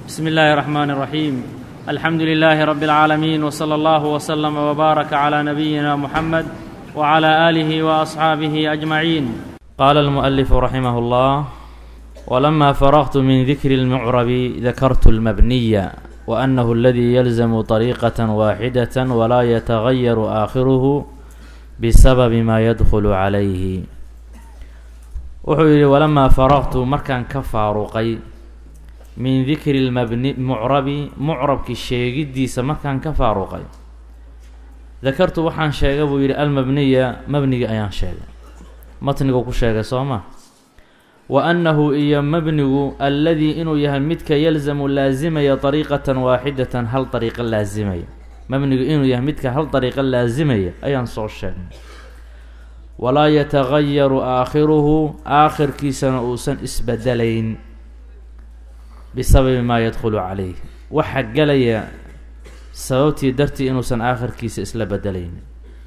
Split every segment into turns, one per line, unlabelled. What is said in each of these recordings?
بسم الله الرحمن الرحيم الحمد لله رب العالمين وصلى الله وسلم وبارك على نبينا محمد وعلى اله واصحابه اجمعين قال المؤلف رحمه الله ولما فرغت من ذكر المعرب ذكرت المبني وانه الذي يلزم طريقه واحده ولا يتغير اخره بسبب ما يدخل عليه wuxuu yidhi walamaa faraqtu markaan ka faaruqay min dikri lmabni mucrabi mucrabki sheegiddiisa markaan ka faaruqay dakartu waxaan sheegay buu yidhi almabniya mabnigi ayaan sheegay matnigu ku sheegay soo ma wa annahu iyo mabnigu alladii inuu yahay midka yalzamu laasimaya dariiqatan waaxidatan hal dariiqo laasimaya mabnigu inuu yahay midka hal dariiqo laasimaya ayaan soo sheegnay walaa yatagayaru aakhiruhu aakhirkiisana uusan isbedelayn bisababi maa yadkhulu calayh waxa gelaya sababtii dartii inuusan aakhirkiisa isla bedelayn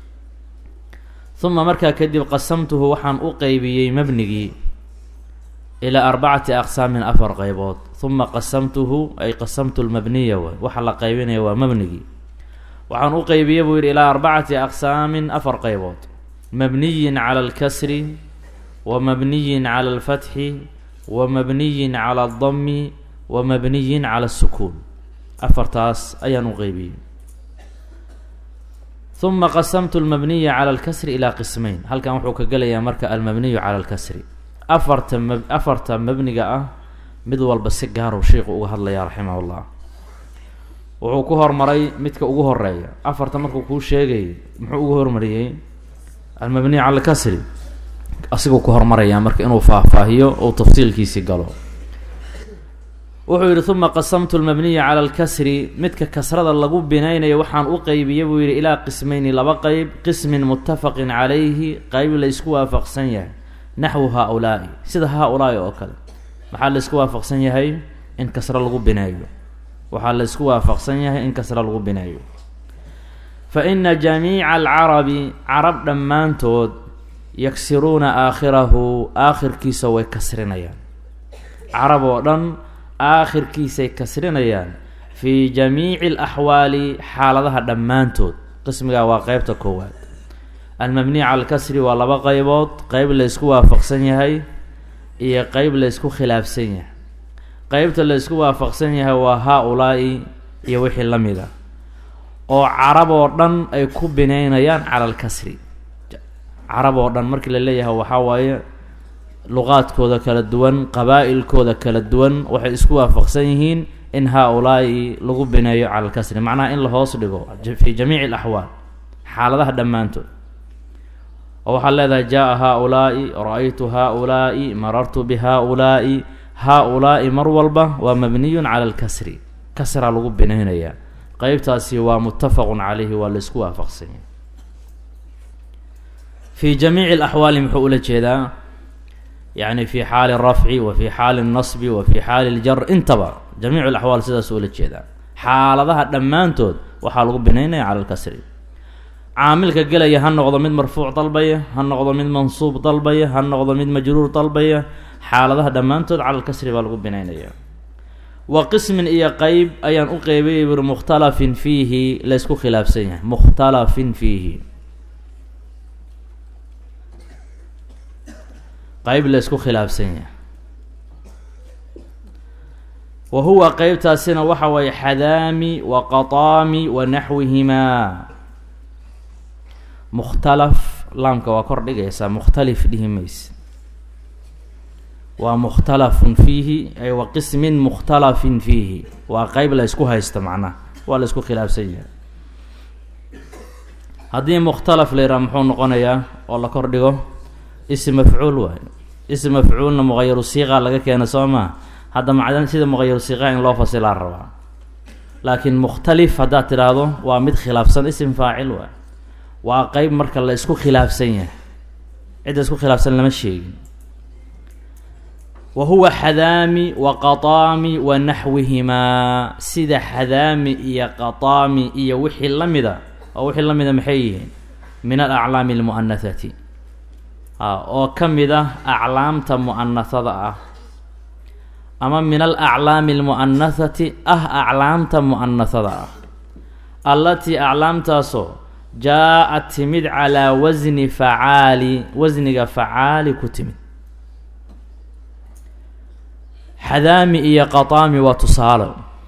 uma markaa kadib qasamtuhu waxaan u qeybiyey mabnigii ilaa arbacati aqsaamin afar qeybood uma qasamtuhu ay qasamtu lmabniya way waxa la qeybinaya waa mabnigii waxaan u qeybiyey buu yidhi ilaa arbacati aqsaamin afar qeybood mabniyin cala alkasri wa mabniyin cala alfatxi wa mabniyin cala aldami wa mabniyin cala asukuun afartaas ayaan u qeybiyey uma qasamtu almabniya cala alkasri ilaa qismeyn halkan wuxuu ka gelayaa marka almabniyu cala alkasri afarta ma afarta mabniga ah mid walba si gaaruu sheikhu uga hadlaya raximah llah wuxuu ku hormaray midka ugu horeeya afarta markuu kuu sheegayay muxuu ugu hormariyey almabniy cala alkasri asiguu ku hormarayaa marka inuu faahfaahiyo ou tafsiilkiisii galo wuxuu yidhi uma qasamtu lmabniya cala alkasri midka kasrada lagu binaynayo waxaan u qeybiyey buu yidhi ilaa qismeyni laba qeyb qismin muttafaqin calayhi qeyb la ysku waafaqsan yahay naxwu haa-ulaa'i sida haa-ulaa'i oo kale maxaa la ysku waafaqsan yahay in kasro lagu bineeyo waxaa la ysku waafaqsan yahay in kasro lagu bineeyo fa ina jamiica alcarabi carab dhammaantood yaksiruuna aakhirahu aakhirkiisa way kasrinayaan carab oo dhan aakhirkiisay kasrinayaan fii jamiici alaxwaali xaaladaha dhammaantood qismigaa waa qeybta koowaad almabniy cala alkasri waa laba qeybood qeyb laysku waafaqsan yahay iyo qeyb laysku khilaafsan yahay qeybta laysku waafaqsan yahay waa haa-ulaa'i iyo wixii la mid a oo carab oo dhan ay ku bineynayaan cala alkasri carab oo dhan markii la leeyahay waxaa waaye luqaadkooda kala duwan qabaa-ilkooda kala duwan waxay isku waafaqsan yihiin in haa-ulaa'i lagu bineeyo cala alkasri macnaha in la hoos dhigo fii jamiici alaxwaal xaaladaha dhammaantood oo waxaad leedahay jaa-a haa-ulaa'i ra-aytu haa-ulaa'i marartu bi haa-ulaa'i haa-ulaa'i mar walba waa mabniyun cala alkasri kasraa lagu bineynayaa qeybtaasi waa muttafaqun calayhi waa laysku waafaqsanya fii jamiici alaxwaali muxuu ula jeedaa yacni fi xaali rafci wa fi xaali nasbi wa fi xaali ljar intaba jamiicu alaxwaal sidaas ula jeedaa xaaladaha dhammaantood waxaa lagu binaynaya cala alkasri caamilka gelaya ha noqdo mid marfuuc dalbaya ha noqdo mid mansuub dalbaya ha noqdo mid majruur dalbaya xaaladaha dhammaantood cala alkasri baa lagu binaynaya wa qismin iyo qeyb ayaan u qeybiyay buri mukhtalafin fiihi laysku khilaafsan yahay mukhtalafin fiihi qeyb laysku khilaafsan yahay wa huwa qeybtaasina waxa waye xadaami wa qataami wa naxwihimaa mukhtalaf laamka waa kor dhigaysaa mukhtalif dhihi mayse waa mukhtalafun fiihi ay wa qismin mukhtalafin fiihi waa qeyb la ysku haysto macnaha waa la ysku khilaafsan yahay haddii mukhtalaf la yidhaha muxuu noqonayaa oo la kor dhigo ism mafcuul waayo ism mafcuulna muqayaru siiqa laga keena soo maa hadda macdan sida muqayaru siiqa in loo fasilaa rabaa laakiin mukhtalif haddaad tidhaahdo waa mid khilaafsan ism faacil waay waa qeyb marka la isku khilaafsan yahay cidda isku khilaafsan lama sheegin wa huwa xadaami wa qataami wa naxwihimaa sida xadaami iyo qataami iyo wixii la mida oo wixii la mida maxay yihiin min alaclaami almu'anahati oo ka mid ah aclaamta mu'anahada ah ama min alaclaami almu'anahati ah aclaamta mu'anahada ah allatii aclaamtaasoo jaa-ad timid calaa wasni facaali wasniga facaali ku timid xadaami iyo qataami waa tusaale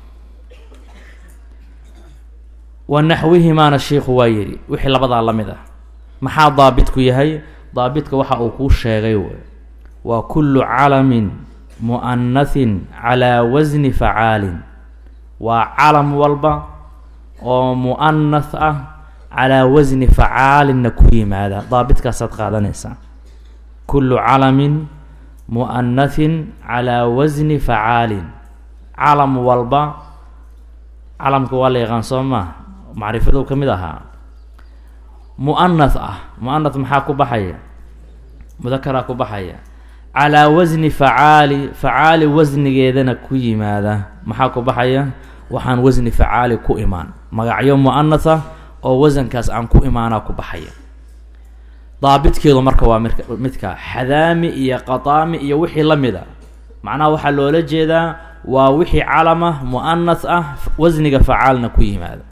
wa naxwihimaana shiikhu waa yidhi wixii labadaa la mid ah maxaa daabitku yahay daabitka waxa uu kuu sheegay wey waa kullu calamin mu'anahin calaa wasni facaalin waa calam walba oo mu'anath ah calaa wasni facaalinna ku yimaada daabitkaasaad qaadanaysaa kullu calamin mu'anahin calaa wasni facaalin calam walba calamka waa la yaqaan soo maa macrifadu ka mid ahaa mu'anath ah mu'anath maxaa ku baxaya mudakaraa ku baxaya calaa wasni facaali facaali wasnigeedana ku yimaada maxaa ku baxaya waxaan wasni facaali ku imaan magacyo mu'anatha oo wasankaas aan ku imaanaa ku baxaya daabitkeedu marka waa mik midka xadaami iyo qataami iyo wixii la mid a macnaha waxaa loola jeedaa waa wixii calama mu'anath ah wasniga facaalna ku yimaada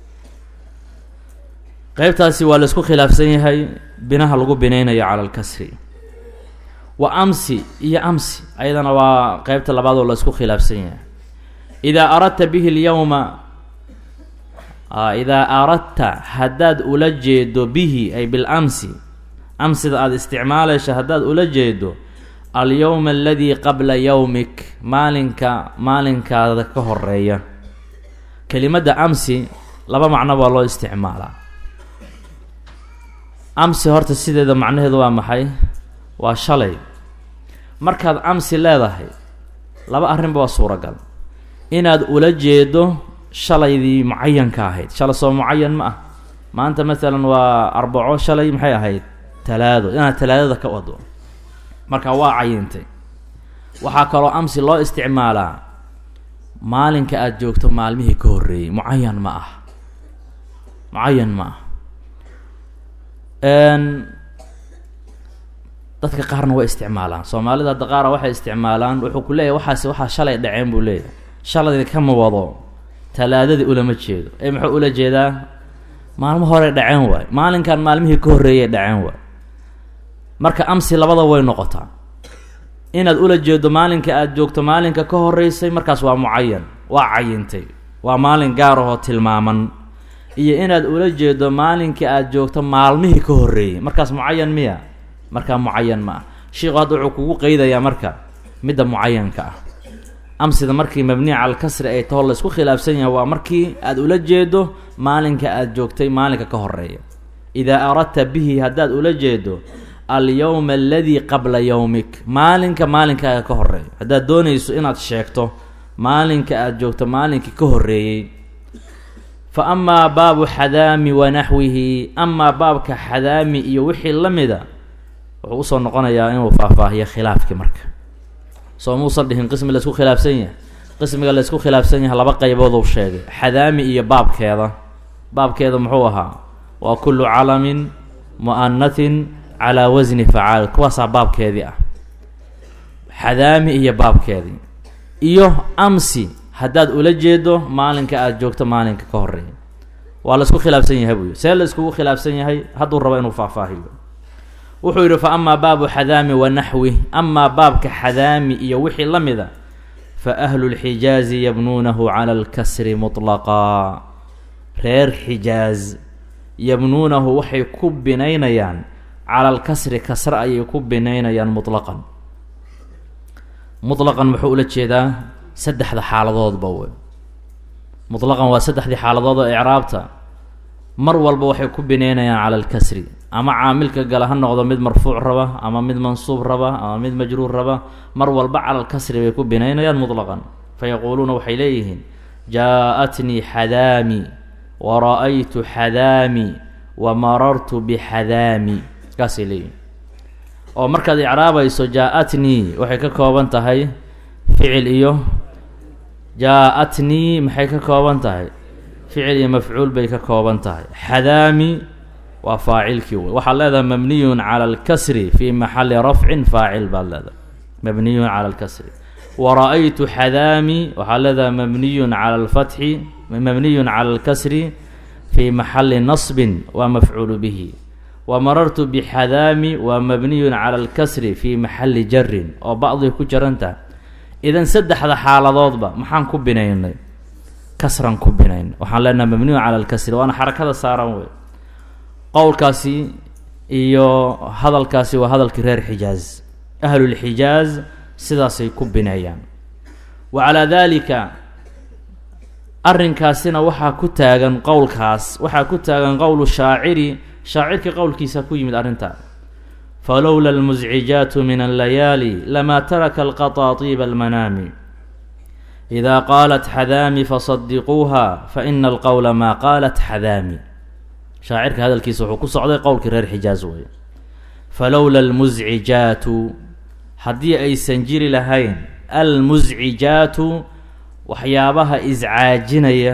qeybtaasi waa laisku khilaafsan yahay binaha lagu binaynayo cala alkasri wa amsi iyo amsi ayadana waa qeybta labaad oo la isku khilaafsan yahay idaa aradta bihi lyowma idaa aradta haddaad ula jeedo bihi ay bilamsi amsida aada isticmaalayso haddaad ula jeedo alyowma aladii qabla yowmik maalinka maalinkaada ka horeeya kelimadda amsi laba macno baa loo isticmaalaa amsi horta sideeda macnaheedu waa maxay waa shalay markaad amsi leedahay laba arrinba waa suuragal inaad ula jeedo shalaydii mucayanka ahayd shalay soo mucayan ma ah maanta masalan waa arbaco shalay maxay ahayd talaado inaad talaadada ka wado marka waa cayintay waxaa kaloo amsi loo isticmaalaa maalinka aada joogto maalmihii ka horreeyey mucayan ma ah mucayan ma ah dadka qaarna way isticmaalaan soomaalida hadda qaara waxay isticmaalaan wuxuu ku leeyahy waxaas waxaa shalay dhaceen buu leeyahay shaladii kama wado talaadadii ulama jeedo ee muxuu ula jeedaa maalmo hore dhaceen waay maalinkan maalmihii ka horreeyay dhaceen waay marka amsi labada way noqotaa inaad ula jeedo maalinka aada joogto maalinka ka horreysay markaas waa mucayan waa cayintay waa maalin gaar ahoo tilmaaman iyo inaad ula jeedo maalinkai aada joogto maalmihii ka horreeyey markaas mucayan miya markaa mucayan ma ah sheikhu hadda wuxuu kugu qeydayaa marka midda mucayanka ah amsida markii mabniya cala alkasri ay taho laysku khilaafsan yahay waa markii aada ula jeedo maalinka aada joogtay maalinka ka horeeya idaa aradta bihi haddaad ula jeedo alyowma aladii qabla yowmik maalinka maalinkaaga ka horeeya haddaad doonayso inaad sheegto maalinka aada joogto maalinkii ka horreeyey fa amaa baabu xadaami wa naxwihi amaa baabka xadaami iyo wixii la mida wuxuu usoo noqonayaa inuu faahfaahiyo khilaafkii marka soo muusan dhihin qismi laysku khilaafsan yahay qismiga laysku khilaafsan yahay laba qaybooduu sheegay xadaami iyo baabkeeda baabkeeda muxuu ahaa waa kullu calamin mu'anatin calaa wasni facaal kuwaasaa baabkeedii ah xadaami iyo baabkeedii iyo amsi haddaad ula jeedo maalinka aada joogto maalinka ka horeeya waa laysku khilaafsan yahay buuyi see la iskugu khilaafsan yahay hadduu rabo inuu faahfaahiyo wuxuu yidhi fa amaa baabu xadaami wa naxwi amaa baabka xadaami iyo wixii la mida fa ahlu lxijaazi yabnuunahu cala alkasri mutlaqaa reer xijaaz yabnuunahu waxay ku binaynayaan cala alkasri kasre ayay ku binaynayaan mutlaqan mutlaqan muxuu ula jeedaa saddexda xaaladoodba wey mutlaqan waa saddexdii xaaladood oo icraabta mar walba waxay ku bineynayaan cala alkasri ama caamilka gala ha noqdo mid marfuuc raba ama mid mansuub raba ama mid majruur raba mar walba cala alkasri bay ku binaynayaan mutlaqan fa yaquuluuna waxay leeyihiin jaa-atnii xadaami wa ra-aytu xadaami wa marartu bixadaami kaasay leeyihin oo markaad icraabayso jaa-atnii waxay ka kooban tahay ficil iyo jaa-atnii maxay ka kooban tahay ficil iyo mafcuul bay ka kooban tahay xadaami waa faacilkii wey waxaad leedahay mabniyun cala alkasri fii maxali rafcin faacil baad leedahay mabniyun cala alkasri wara-aytu xadaami waxaa leedaha mabniyun cala alfatxi mabniyun cala alkasri fii maxali nasbin waa mafcuulu bihi wa marartu bixadaami waa mabniyun cala alkasri fii maxali jarin oo bacdiga ku jaranta idan saddexda xaaladoodba maxaan ku binaynay kasran ku binayn waxaan leenaha mabniyun cala alkasri waana xarakada saaran wey qowlkaasi iyo hadalkaasi waa hadalkii reer xijaaz ahlulxijaaz sidaasay ku bineeyaan wa calaa daalika arrinkaasina waxaa ku taagan qowlkaas waxaa ku taagan qowlu shaaciri shaacirkii qowlkiisa ku yimid arrintaa falowla almuscijaatu min allayaali lamaa taraka alqataatiiba almanaami idaa qaalat xadaami fasadiquuha faina alqowla maa qaalat xadaami shaacirka hadalkiisa wuxuu ku socday qowlkii reer xijaaz wey falowla almuscijaatu haddii aysan jiri lahayn almuscijaatu waxyaabaha iscaajinaya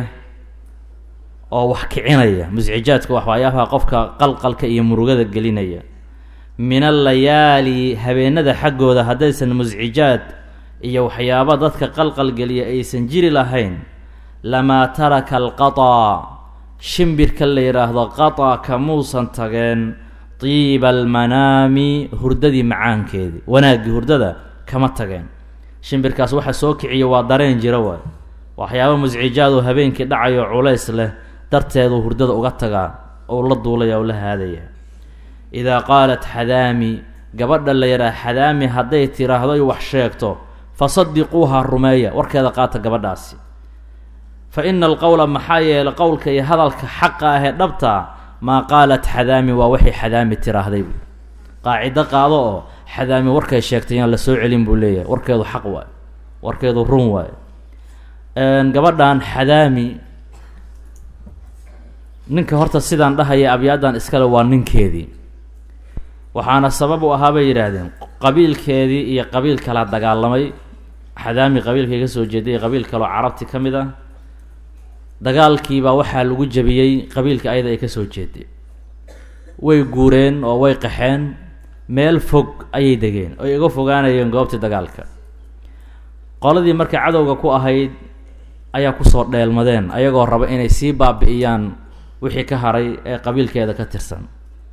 oo wax kicinaya muscijaadka waxyaabaha qofka qalqalka iyo murugada gelinaya min allayaali habeenada xaggooda haddaysan muscijaad iyo waxyaaba dadka qalqal geliya aysan jiri lahayn lamaa taraka alqataa shimbirka la yidhaahdo qataa kamuusan tageen tiiba almanaami hurdadii macaankeedii wanaaggii hurdada kama tageen shimbirkaas waxa soo kiciya waa dareen jira waay waxyaaba muscijaad oo habeenkii dhacayo culays leh darteedu hurdada uga tagaa ou la duulaya oo la haadaya idaa qaalat xadaami gabadha la yidhaha xadaami hadday tiraahdo wax sheegto fasadiquuha rumeeya warkeeda qaata gabadhaasi fa ina alqowla maxaa yeelay qowlka iyo hadalka xaqa ah ee dhabtaa maa qaalat xadaami waa waxay xadaami tiraahday qaacido qaado oo xadaami warkay sheegtay yaan la soo celin buu leeyahay warkeedu xaq waay warkeedu run waay gabadhan xadaami ninka horta sidaan dhahaya abyaadan iskale waa ninkeedii waxaana sabab u ahaa bay yidhaahdeen qabiilkeedii iyo qabiil kala dagaalamay xadaami qabiilkay ka soo jeeday iyo qabiil kaloo carabti ka mid ah dagaalkiibaa waxaa lagu jabiyey qabiilka ayada ay ka soo jeeday way guureen oo way qaxeen meel fog ayay degeen oy iga fogaanayeen goobtii dagaalka qoladii markay cadowga ku ahayd ayaa kusoo dheelmadeen ayagoo raba inay sii baabi'iyaan wixii ka haray ee qabiilkeeda ka tirsan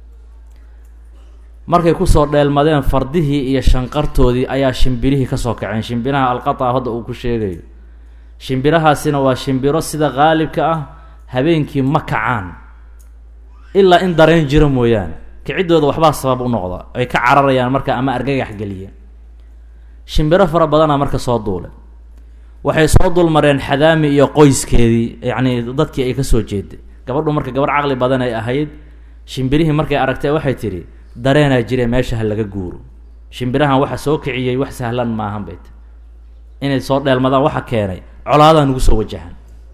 markay kusoo dheelmadeen fardihii iyo shanqartoodii ayaa shimbirihii kasoo kaceen shimbiraha alqata hadda uu ku sheegayo shimbirahaasina waa shimbiro sida qaalibka ah habeenkii ma kacaan ilaa in dareen jiro mooyaane kiciddooda waxbaa sabab u noqda ay ka cararayaan marka ama argagax geliya shimbiro fara badanaa marka soo duulay waxay soo dulmareen xadaami iyo qoyskeedii yacni dadkii ay kasoo jeeday gabadhu marka gabarh caqli badan ay ahayd shimbirihii markay aragtay waxay tidhi dareenaa jire meesha ha laga guuro shimbirahan waxa soo kiciyey wax sahlan maahan bay ti inay soo dheelmadaan waxa keenay colaadaa nugu soo wajahan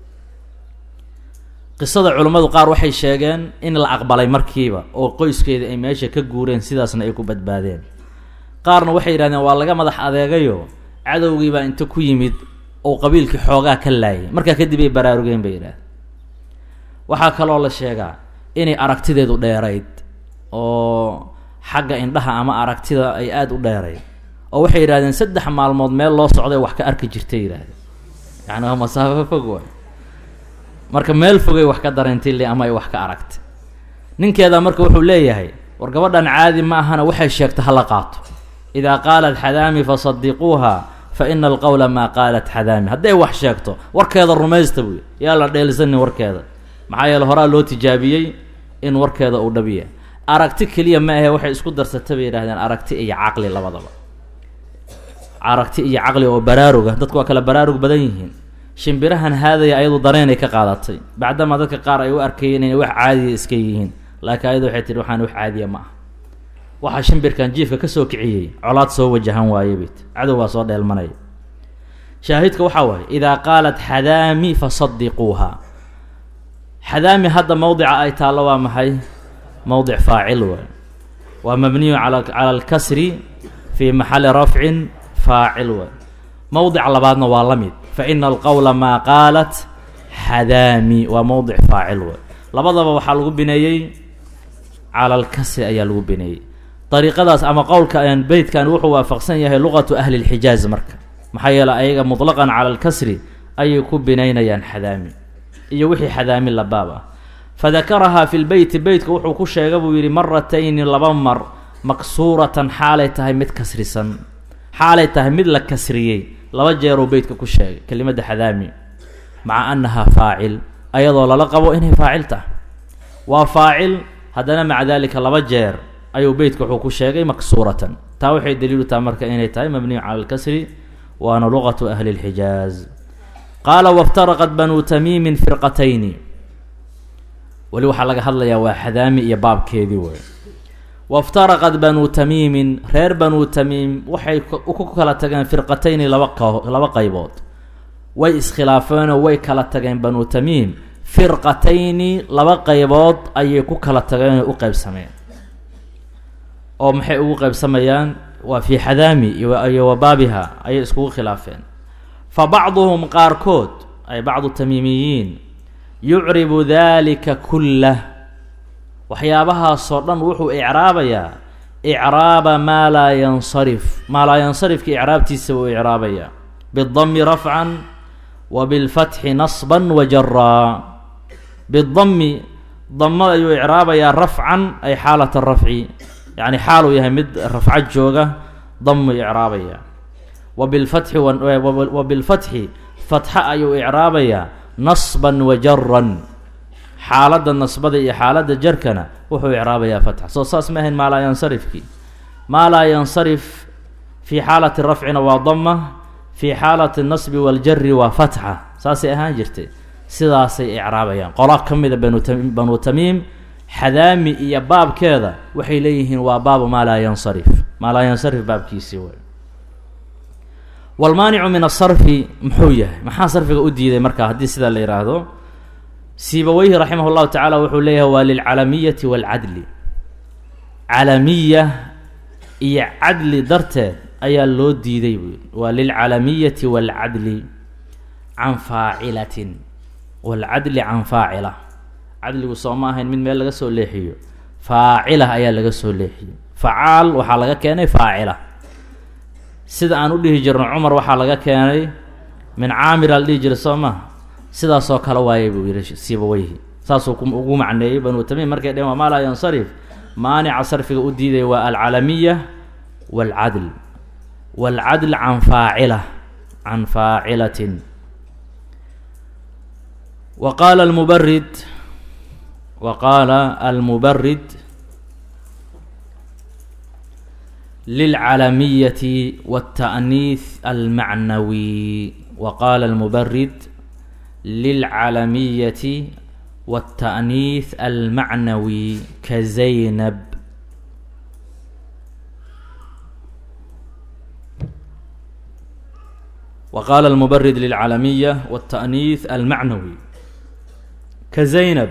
qisada culimmadu qaar waxay sheegeen in la aqbalay markiiba oo qoyskeeda ay meesha ka guureen sidaasna ay ku badbaadeen qaarna waxay yidhahdeen waa laga madax adeegayo cadowgiibaa inta ku yimid oo qabiilkii xoogaa ka laayay markaa kadib ay baraarugeen bay yidhahdeen waxaa kaloo la sheegaa inay aragtideedu dheerayd oo xagga indhaha ama aragtida ay aada u dheerayd oo waxay yidhahdeen saddex maalmood meel loo socday wax ka arki jirtay yidhahdeen yacni waa masaafo fog waay marka meel fogay wax ka dareentay le ama ay wax ka aragtay ninkeeda marka wuxuu leeyahay war gabadhan caadi ma ahana waxay sheegta hala qaato idaa qaalat xadaami fasadiquuha fa ina alqowla maa qaalat xadaami hadday wax sheegto warkeeda rumaysta buy yaa la dheelisanin warkeeda maxaa yeele horaa loo tijaabiyey in warkeeda uu dhabiya aragti keliya ma ahe waxay isku darsata bay yidhahdeen aragti iyo caqli labadaba aragti iyo caqli oo baraaruga dadku waa kala baraarug badan yihiin shimbirahan haadaya ayadu dareenay ka qaadatay bacdamaa dadka qaar ay u arkayeen inay wax caadiya iska yihiin laakiin ayadu waxay tihi waxaan wax caadiya ma ah waxaa shimbirkan jiifka kasoo kiciyey colaad soo wajahan waaye bayt cadow baa soo dheelmanaya shaahidka waxaa waaye idaa qaalat xadaami fasadiquuha xadaami hadda mowdica ay taallo waa maxay mowdic faacil waay waa mabniyu ala cala alkasri fii maxali rafcin faacil waay mowdica labaadna waa la mid fa ina alqowla maa qaalat xadaami waa mowdic faacil waay labadaba waxaa lagu bineeyey cala alkasri ayaa lagu bineeyey dariiqadaas ama qowlka beytkan wuxuu waafaqsan yahay luqatu ahli lxijaaz marka maxaa yeele ayaga mutlaqan cala alkasri ayay ku binaynayaan xadaami iyo wixii xadaami labaab ah fadakarahaa fi lbeyti beytka wuxuu ku sheega buu yidhi maratayni laba mar maksuuratan xaalay tahay mid kasrisan xaalay tahay mid la kasriyey laba jeeruu beytka ku sheegay kelimadda xadaami maca annahaa faacil ayadoo lala qabo inay faacil tahay waa faacil haddana maca dalika laba jeer ayuu beytka wuxuu ku sheegay maksuuratan taa waxay daliilu tahay marka inay tahay mabniyu cala alkasri waana luqatu ahli lxijaaz qaala waftaraqat banuu tamiimin firqatayni weli waxaa laga hadlayaa waa xadaami iyo baabkeedii wey waftaraqat banuu tamiimin reer banuu tamiim waxay ku kala tageen firqatayni laba q laba qaybood way iskhilaafeenoo way kala tageen banuu tamiim firqatayni laba qaybood ayay ku kala tageen oo u qeybsameen oo maxay ugu qeybsamayaan waa fii xadaami iyo wa baabiha ayay iskugu khilaafeen fa bacduhum qaarkood ay bacdu tamiimiyiin yucribu dalika kullah waxyaabahaasoo dhan wuxuu icraabayaa icraaba maa laa yansarif maa laa yansarifka icraabtiisa wuu icraabayaa bidami rafcan wa bilfatxi nasban wa jaraa bidami damo ayuu icraabayaa rafcan ay xaalata rafci yacni xaal uu yahay mid rafco jooga damu icraabaya wa bilfatxi wa bilfatxi fatxa ayuu icraabayaa nasban wa jaran xaaladda nasbada iyo xaaladda jarkana wuxuu icraabayaa fatxa soo saas ma ahayn maa laa yansarifkii maa laa yansarif fii xaalati rafcina waa dama fii xaalati nasbi waljari waa fatxa saasay ahaan jirtay sidaasay icraabayaan qola ka mida banu tamiim banuu tamiim xadaami iyo baabkeeda waxay leeyihiin waa baabu maa laa yansarif maa laa yansarif baabkiisii way walmaanicu min asarfi muxuu yahay maxaa sarfiga u diiday marka haddii sidaa la yidhaahdo siibaweyhi raximah llahu tacaala wuxuu leeyahay waa lilcalamiyati waalcadli calamiya iyo cadli darteed ayaa loo diiday buu waa lilcalamiyati waalcadli can faacilatin waalcadli can faacila cadligu soo ma ahayn mid meel laga soo leexiyo faacila ayaa laga soo leexiyo facaal waxaa laga keenay faacila sida aan u dhihi jirno cumar waxaa laga keenay min caamira la dhihi jiray soo maha sidaasoo kale waayay buu yihi sibaweyhi saasuu ugu macneeyey banuu tamiim markay dheheen waa maa laa yansarif maanica sarfiga u diiday waa alcalamiya waalcadl waalcadl can faacila can faacilatin wa qaala almubarid wa qaala almubarid lilcalamiyati wاltaأniih almacnawi wa qaala almubarid lilcalamiyati wاltaأniih almacnawi ka zaynab wa qaala almubarid lilcalamiya wاltaأniih almacnawi ka zaynab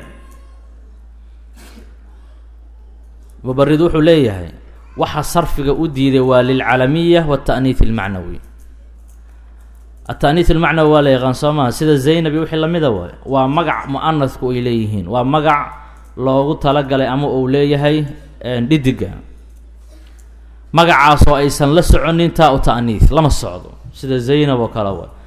mubarid wuxuu leeyahay waxa sarfiga u diiday waa lilcalamiya wاtaأniih اlmacnawi ataaniih ilmacnawi waa la yaqaan soo maha sida zaynab iyo wixii lamida waay waa magac mu-anasku ay leeyihiin waa magac loogu talagalay ama uu leeyahay dhidiga magacaasoo aysan la soconin taa u ta'niih lama socdo sida zaynab oo kale waay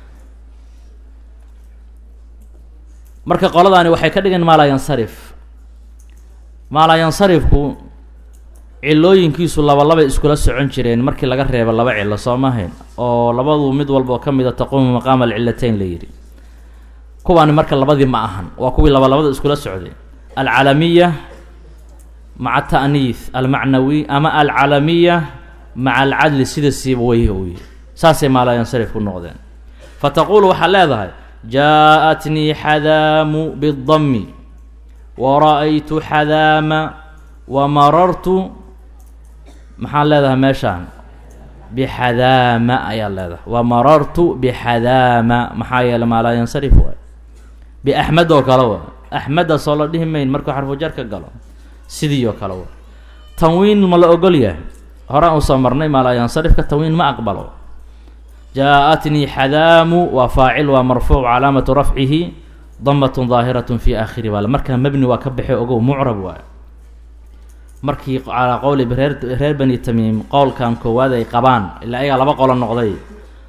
marka qoladaani waxay ka dhigeen maalaa yansarif maalaa yansarifku cilooyinkiisu laba labay iskula socon jireen markii laga reebo laba cilo soo mahayn oo labadu mid walba oo ka mid a taquumu maqaama alcilatayn la yidhi kuwaani marka labadii ma ahan waa kuwii laba labada iskula socday alcalamiya maca ta'niih almacnawi ama alcalamiya maca alcadli sida siibaweyhi uu yihi saasay maalaa yansarif ku noqdeen fa taquulu waxaad leedahay jaa-atnii xadaamu bidami wa ra-aytu xadaama wa marartu maxaan leedahay meeshaan bixadaama ayaad leedahay wa marartu bixadaama maxaa yeele maalaa yansarif waay biaxmed oo kale wa axmeddaasoo la dhihi mayn markuu xarfujar ka galo sidii oo kale wa tanwiin ma la ogol yahay horaan usoo marnay maalaa yansarifka tanwiin ma aqbalo jaa-atnii xadaamu waa faacil waa marfuuc calaamatu rafcihi damatun daahiratun fi aakhiri baale markaa mebni waa ka baxay ogow mucrab waay markii calaa qowli reer reer bani tamiim qowlkan koowaad ay qabaan ilaa ayagaa laba qolo noqday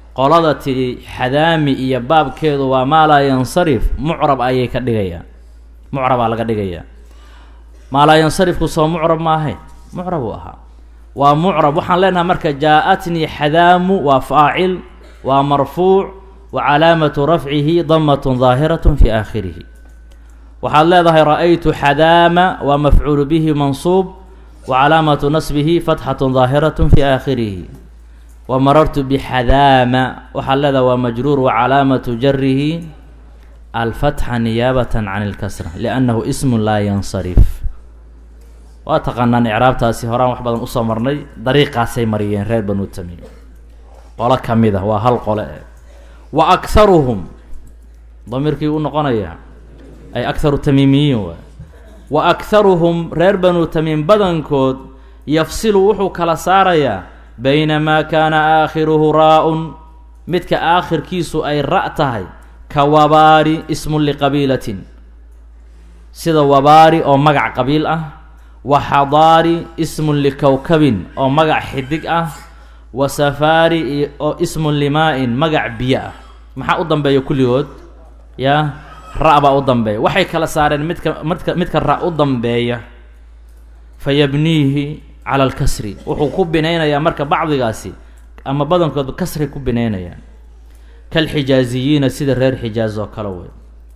qolada tidhi xadaami iyo baabkeedu waa maa laa yansarif mucrab ayay ka dhigayaan mucrabaa laga dhigayaa maa laa yansarifku soo mucrab maahay mucrab uu ahaa waa mucrab waxaan leenahay marka jaa-atnii xadaamu waa faacil waa marfuuc wa calaamatu rafcihi damatun daahiratun fi aakhirihi waxaad leedahay ra-aytu xadaama waa mafcuulu bihi mansuub wa calaamatu nasbihi fatxatun daahiratun fi aakhirihi wa marartu bixadaama waxaad leedahay waa majruur wa calaamatu jarihi alfatxa niyaabatan can ilkasra liannahu ismun laa yansarif waa taqaanaan icraabtaasi horaan wax badan usoo marnay dariiqaasay mariyeen reer banu tamiim qolo ka mid a waa hal qole e wa akharuhum damiirkii u noqonaya ay akharu tamiimiyiin waay wa akharuhum reer banu tamiim badankood yafsilu wuxuu kala saarayaa bayna maa kaana aakhiruhu raa-un midka aakhirkiisu ay ra' tahay ka wabaari ismun liqabiilatin sida wabaari oo magac qabiil ah wa xadaari ismun likowkabin oo magac xidig ah wa safaari oo ismun limaa-in magac biyo ah maxaa u dambeeya kulligood yaa ra- baa u dambeeya waxay kala saareen midka midka midka ra- u dambeeya fa yabniihi cala alkasri wuxuu ku binaynayaa marka bacdigaasi ama badankood kasri ku binaynayaan kalxijaaziyiina sida reer xijaaz oo kale wey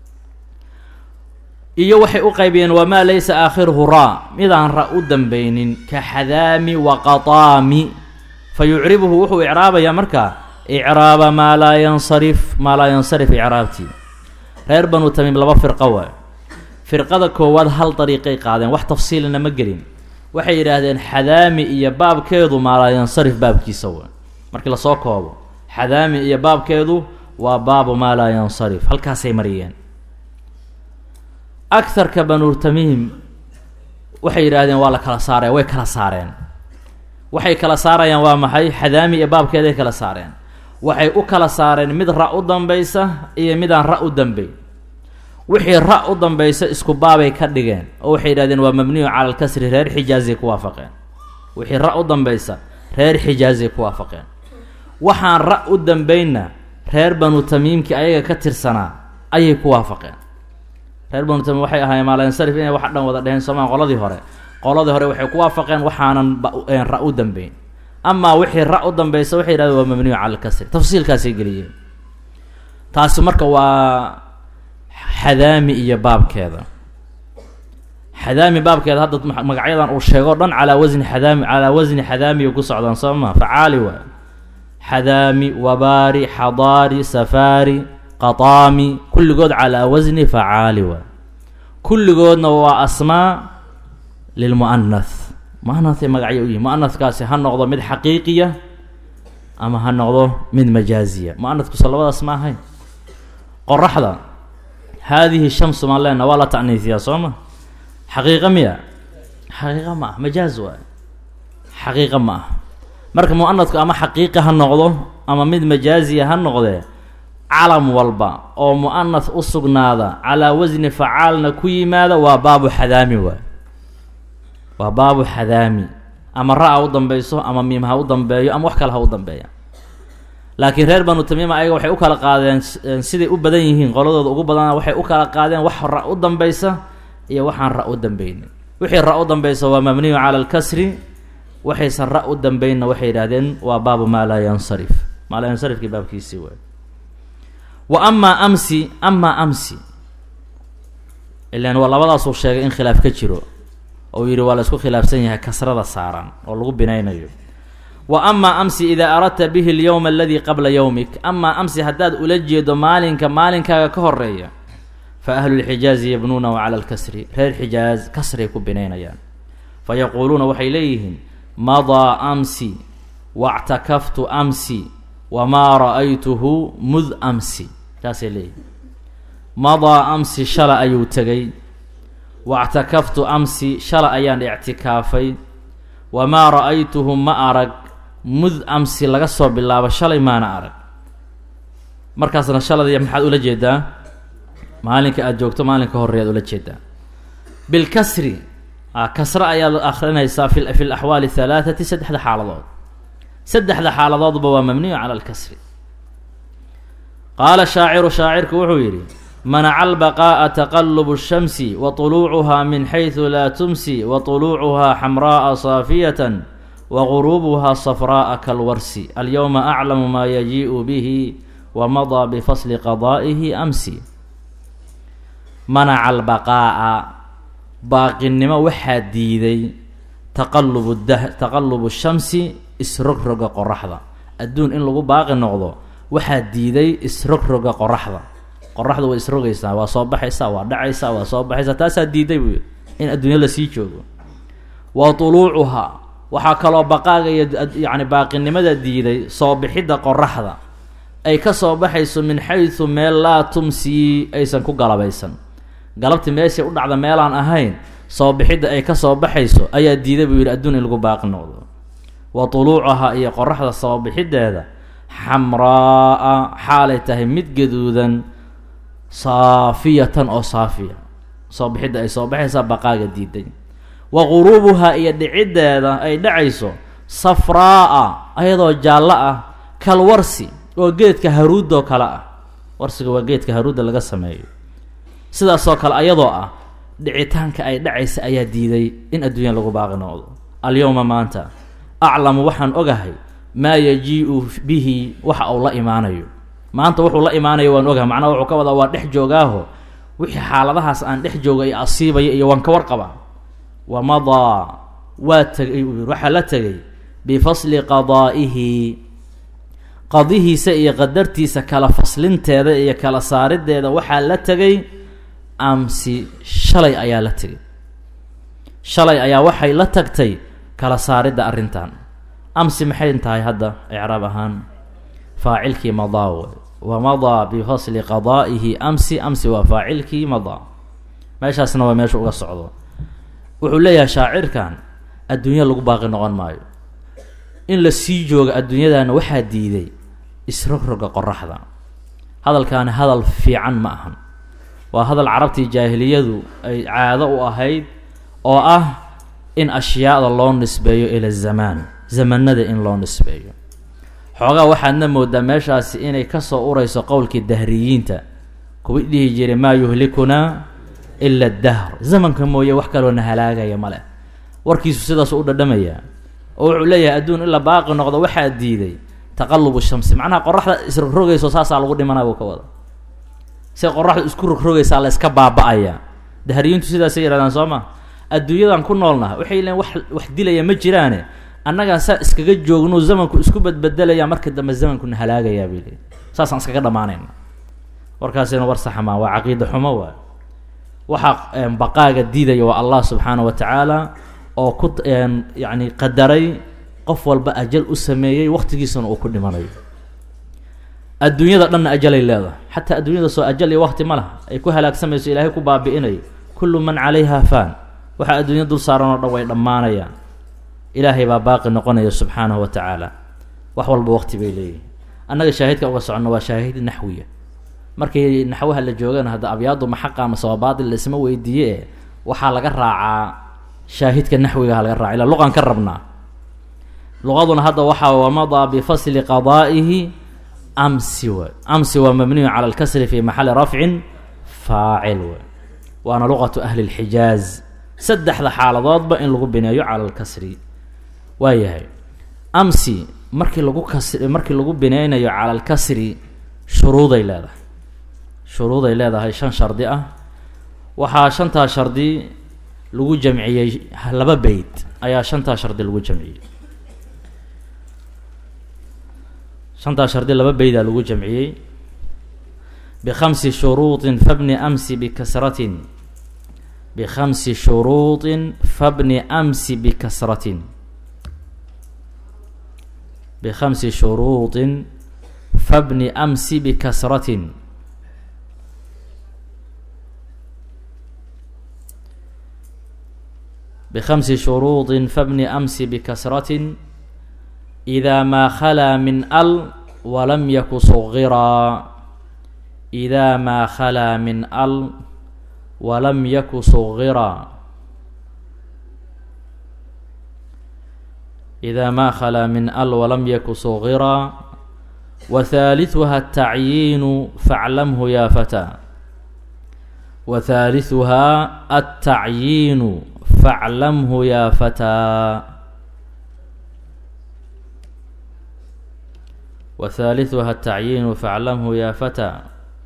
iyo waxay u qaybiyeen wamaa laysa aakhiruhu raa midaan ra u dambeynin ka xadaami wa qataami fa yucribuhu wuxuu icraabayaa markaa icraaba maa laa yansarif maa laa yansarif icraabtii reer banu tamiim laba firqo waay firqada koowaad hal dariiqay qaadeen wax tafsiilina ma gelin waxay yidhaahdeen xadaami iyo baabkeedu maa laa yansarif baabkiisa way markii lasoo koobo xadaami iyo baabkeedu waa baabu maa laa yansarif halkaasay mariyeen agarka banu tamiim waxay yidhaahdeen waa la kala saaraya way kala saareen waxay kala saarayaan waa maxay xadaami iyo baabkeeday kala saareen waxay u kala saareen mid ra u dambaysa iyo midaan ra u dambeyn wixii ra u dambaysa isku baabay ka dhigeen oo waxay yidhahdeen waa mabniyu cala alkasri reer xijaazay ku waafaqeen wixii ra u dambaysa reer xijaazay ku waafaqeen waxaan ra u dambeynna reer banu tamiimkii ayaga ka tirsanaa ayay ku waafaqeen reer banu tamiim waxay ahaayeen maalansarif inay wax dhan wada dheheen soomaan qoladii hore qoladii hore waxay ku waafaqeen waxaanan ra u dambeyn amaa wixii ra u dambaysa waxay yidhahdeen waa mabniyu cala alkasri tafsiilkaasay geliyeen taasi marka waa xadaami iyo baabkeeda xadaami baabkeeda hadda magacyadan uu sheego o dhan calaa wasni xadaami calaa wasni xadaamiya ku socdaan soo maa facaali waay xadaami wabaari xadaari safaari qataami kulligood calaa wasni facaali waay kulligoodna waa asmaa lilmu'anath mu'anahay magacyo u yihin mu'anahkaasi ha noqdo mid xaqiiqiya ama ha noqdo mid majaaziya mu'anahkuso labadaas ma ahayn qoraxda haadihi shamsu maan leena waa la ta'niisiyaa soo ma xaqiiqa miya xaqiiqa ma ah majaaz waay xaqiiqa ma ah marka mu'anadku ama xaqiiqi ha noqdo ama mid majaaziya ha noqdee calam walba oo mu'anath u sugnaada calaa wasni facaalna ku yimaada waa baabu xadaami waay waa baabu xadaami ama ra- ha u dambeyso ama miim ha u dambeeyo ama wax kale ha u dambeeya laakiin reer banu tamiima ayaga waxay u kala qaadeen siday u badan yihiin qoladooda ugu badana waxay u kala qaadeen wax ra u dambeysa iyo waxaan ra u dambeynin wixii ra u dambeysa waa mabniyu cala alkasri waxaysan ra u dambeynna waxay yidhahdeen waa baabu maa laa yansarif maa laa yansarifkii baabkiisii waay wa amaa amsi amaa amsi ilan waa labadaasuu sheegay in khilaaf ka jiro ou yidhi waa la isku khilaafsan yahay kasrada saaran oo lagu binaynayo wa amaa amsi idaa aradta bihi alyowma aladii qabla yowmik amaa amsi haddaad ula jeedo maalinka maalinkaaga ka horeeya fa ahlulxijaazi yabnuunahu cala alkasri reer xijaaz kasray ku binaynayaan fa yaquuluuna waxay leeyihiin madaa amsi wactakaftu amsi wamaa ra-aytuhu mud amsi taasay leeyihiin madaa amsi shala ayuu tegay wactakaftu amsi shala ayaan ictikaafay wamaa ra-aytuhu ma arag mud amsi laga soo bilaabo shalay maana arag markaasna shaladiya maxaad ula jeedaa maalinka aada joogto maalinka horeyaad ula jeedaa bilkasri kasre ayaad akrinaysaa fi fi laxwaali halaathati saddexda xaaladood saddexda xaaladoodba waa mabniyu cala alkasri qaala shaaciru shaacirku wuxuu yidhi manaca albaqaa'a taqalubu shamsi wa tuluucuhaa min xaysu laa tumsi wa tuluucuhaa xamraa'a saafiyatan wa guruubuhaa safraa'a kalwarsi alyowma aclamu maa yajii'u bihi wa madaa bifasli qadaa'ihi amsi manaca albaqaa'a baaqinimo waxaa diiday taqalubu dah taqalubu shamsi isrogroga qoraxda adduun in lagu baaqi noqdo waxaa diiday isrogroga qoraxda qoraxda way isrogaysaa waa soo baxaysaa waa dhacaysaa waa soo baxaysaa taasaa diiday buu in adduunya lasii joogo wa tuluucuhaa waxaa kaloo baqaaga iyo yacni baaqinimada diiday soo bixidda qoraxda ay ka soo baxayso min xaysu meel laa tumsii aysan ku galabaysan galabti meeshay u dhacda meelaan ahayn soo bixidda ay ka soo baxayso ayaa diiday buu yidhi adduun in lagu baaqi noqdo wa tuluucahaa iyo qoraxda soo bixiddeeda xamraa'a xaalay tahay mid gaduudan saafiyatan oo saafiya soo bixidda ay soo baxaysaa baqaaga diiday wa guruubuhaa iyo dhiciddeeda ay dhacayso safraa'a ayadoo jaallo ah kal warsi oo geedka haruudoo kale ah warsiga waa geedka haruudda laga sameeyo sidaasoo kale ayadoo ah dhicitaanka ay dhacaysa ayaa diiday in adduunya lagu baaqi noqdo alyowma maanta aclamu waxaan ogahay maa yajii'u bihi waxa uu la imaanayo maanta wuxuu la imaanayo waan ogahay macnaha wuxuu ka wadaa waa dhex joogaaho wixii xaaladahaas aan dhex jooga iyo asiibaya iyo waan ka warqaba wa madaa waa tegay uu yidhi waxaa la tegay bifasli qadaa'ihi qadihiisa iyo qadartiisa kala faslinteeda iyo kala saariddeeda waxaa la tegay amsi shalay ayaa la tegay shalay ayaa waxay la tagtay kala saaridda arrintan amsi maxay tahay hadda icraab ahaan faacilkii madaa wey wa madaa bifasli qadaa'ihi amsi amsi waa faacilkii madaa meeshaasna waa meesha uga socdo wuxuu leeyahay shaacirkan adduunya lagu baaqi noqon maayo in la sii jooga adduunyadana waxaa diiday isrogroga qoraxda hadalkaani hadal fiican ma ahan waa hadal carabtii jaahiliyadu ay caado u ahayd oo ah in ashyaada loo nisbeeyo ila zamaan zamanada in loo nisbeeyo xoogaa waxaadna moodaa meeshaasi inay kasoo urayso qowlkii dahriyiinta kuwa dhihi jiray maa yuhlikunaa ila dahr zamanka mooye wax kaloona halaagaya ma leh warkiisu sidaasu u dhadhamayaa oo wuxuu leeyahay adduun in la baaqi noqdo waxaa diiday taqalubu shamsi macnaha qoraxda isrogrogayso saasaa lagu dhimanaya buu ka wada se qoraxda isku rogrogaysaa la iska baaba-aya dahriyiintu sidaasay yihahdaan soo ma adduunyadan ku noolnaha waxay leeyiin wax wax dilaya ma jiraane annagaa saa iskaga joogno zamanku isku badbedelaya marka dambe zamankuna halaagayaa bay leeyiin saasaan iskaga dhamaanayna warkaasina war saxa maa waa caqiida xumo waay waxaa baqaaga diidaya waa allah subxaana wa tacaala oo ku yacni qadaray qof walba ajal u sameeyey waktigiisana uu ku dhimanayo adduunyada dhanna ajalay leedahay xataa adduunyada soo ajal iyo wakti ma laha ay ku halaagsamayso ilaahay ku baabi'inayo kullu man calayha faan waxaa adduunya dul saaran oo dhan way dhammaanayaan ilaahay baa baaqi noqonaya subxaanahu wa tacaala wax walba waqti bay leeyihin annaga shaahidka uga soconno waa shaahid naxwiya markii naxwaha la joogana hadda abyaadu maxaqa mase waa baatil laisma weydiiye e waxaa laga raacaa shaahidka naxwigaha laga raaca ila luqan ka rabnaa luqaduna hadda waxaa wamadaa bifasli qadaa'ihi amsi way amsi waa mabniyu cala alkasri fi maxali rafcin faacil way waana luqatu ahli lxijaaz saddexda xaaladoodba in lagu bineeyo cala alkasri waa yahay amsi markii lagu kasri markii lagu bineynayo cala alkasri shuruuday leedahay shuruuday leedahay shan shardi ah waxaa shantaa shardi lagu jamciyey laba beyt ayaa shantaa shardi lagu jamciyey shantaa shardi laba beydaa lagu jamciyey bikhamsi shuruuطin fabni amsi bikasratin bikhamsi shuruuطin fabni amsi bikasratin bikhamsi shuruuطin fabni amsi bikasratin bkhamsi shuruuطi fabni amsi bikasratin إida maa khalaa min al walam yaku sugiraa إida maa khalaa min al walam yaku sugiraa إida maa khalaa min al walam yaku sugiraa wa haaliثuha atacyiinu faclamhu ya fataa wa haaliثuhaa altacyiinu faclamhu ya fataa wa haaliثuha atacyiinu faclamhu ya fataa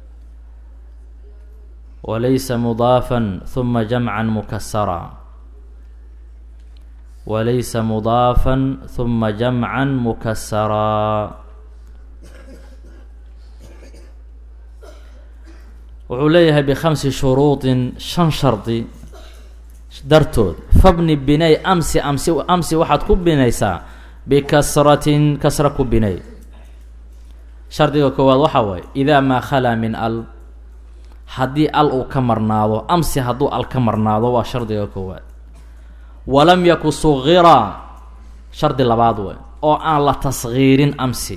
walaysa mudaafan huma jamcan mukasara walaysa mudaafan huma jamcan mukasaraa wuxuu leeyahay bikhamsi shuruudin shan shardi dartood fabni binay amsi amsi amsi waxaad ku binaysaa bikasratin kasra ku binay shardiga koowaad waxaa waaye idaa maa khalaa min al haddii al uu ka marnaado amsi hadduu al ka marnaado waa shardiga koowaad walam yaku sugira shardi labaad way oo aan la tasgiirin amsi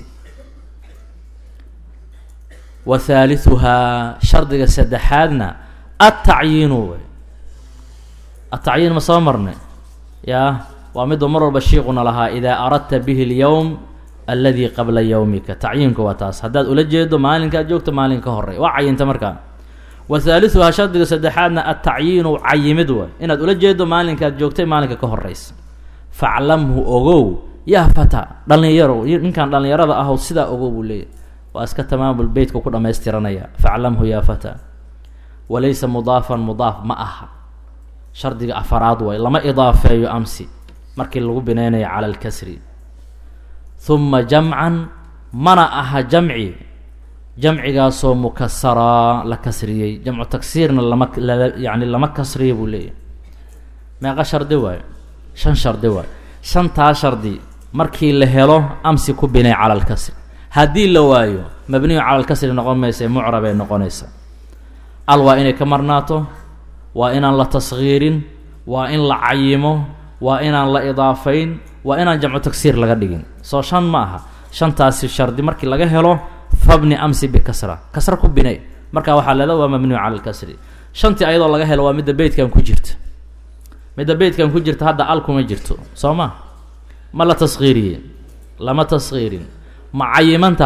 wa haaliثuhaa shardiga saddexaadna atacyiinu wey atacyiin ma soo marnay yaa waa miduu mar walba shiiquna lahaa idaa aradta bihi اlyowm aladi qabla yowmika tacyiinku waa taas haddaad ula jeedo maalinkaad joogto maalin ka horey waa cayinta markaa wa haaliثuhaa shardiga saddexaadna atacyiinu cayimid way inaad ula jeedo maalinkaad joogtay maalinka ka horeysa faclamhu ogow yaa fata dhalinyaro ninkan dhalinyarada ahow sidaa ogow buu leeyahy waa iska tamaamul beytka ku dhamaystiranaya faclamhu yaa fata walaysa mudaafan mudaaf ma aha shardiga afaraad way lama idaafeeyo amsi markii lagu binaynayo cala alkasri huma jamcan mana aha jamci jamcigaasoo mukasaraa la kasriyey jamcu taksiirna lama yani lama kasriya buu leeyahy meeqa shardi waayo shan shardi waayo shantaa shardi markii la helo amsi ku binay cala alkasri haddii la waayo mabniyu cala alkasri noqon maysa mucrabay noqonaysa al waa inay ka marnaato waa inaan la tasgiirin waa in la cayimo waa inaan la idaafayn waa inaan jamcu tagsiir laga dhigin soo shan ma aha shantaasi shardi markii laga helo fabni amsi bikasra kasra ku binay marka waxaa leeda waa mabniyu cala alkasri shantii ayadoo laga helo waa midda beytkan ku jirta midda beytkan ku jirta hadda al kuma jirto soo ma ma la tasgiiriye lama tasgiirin ma cayimanta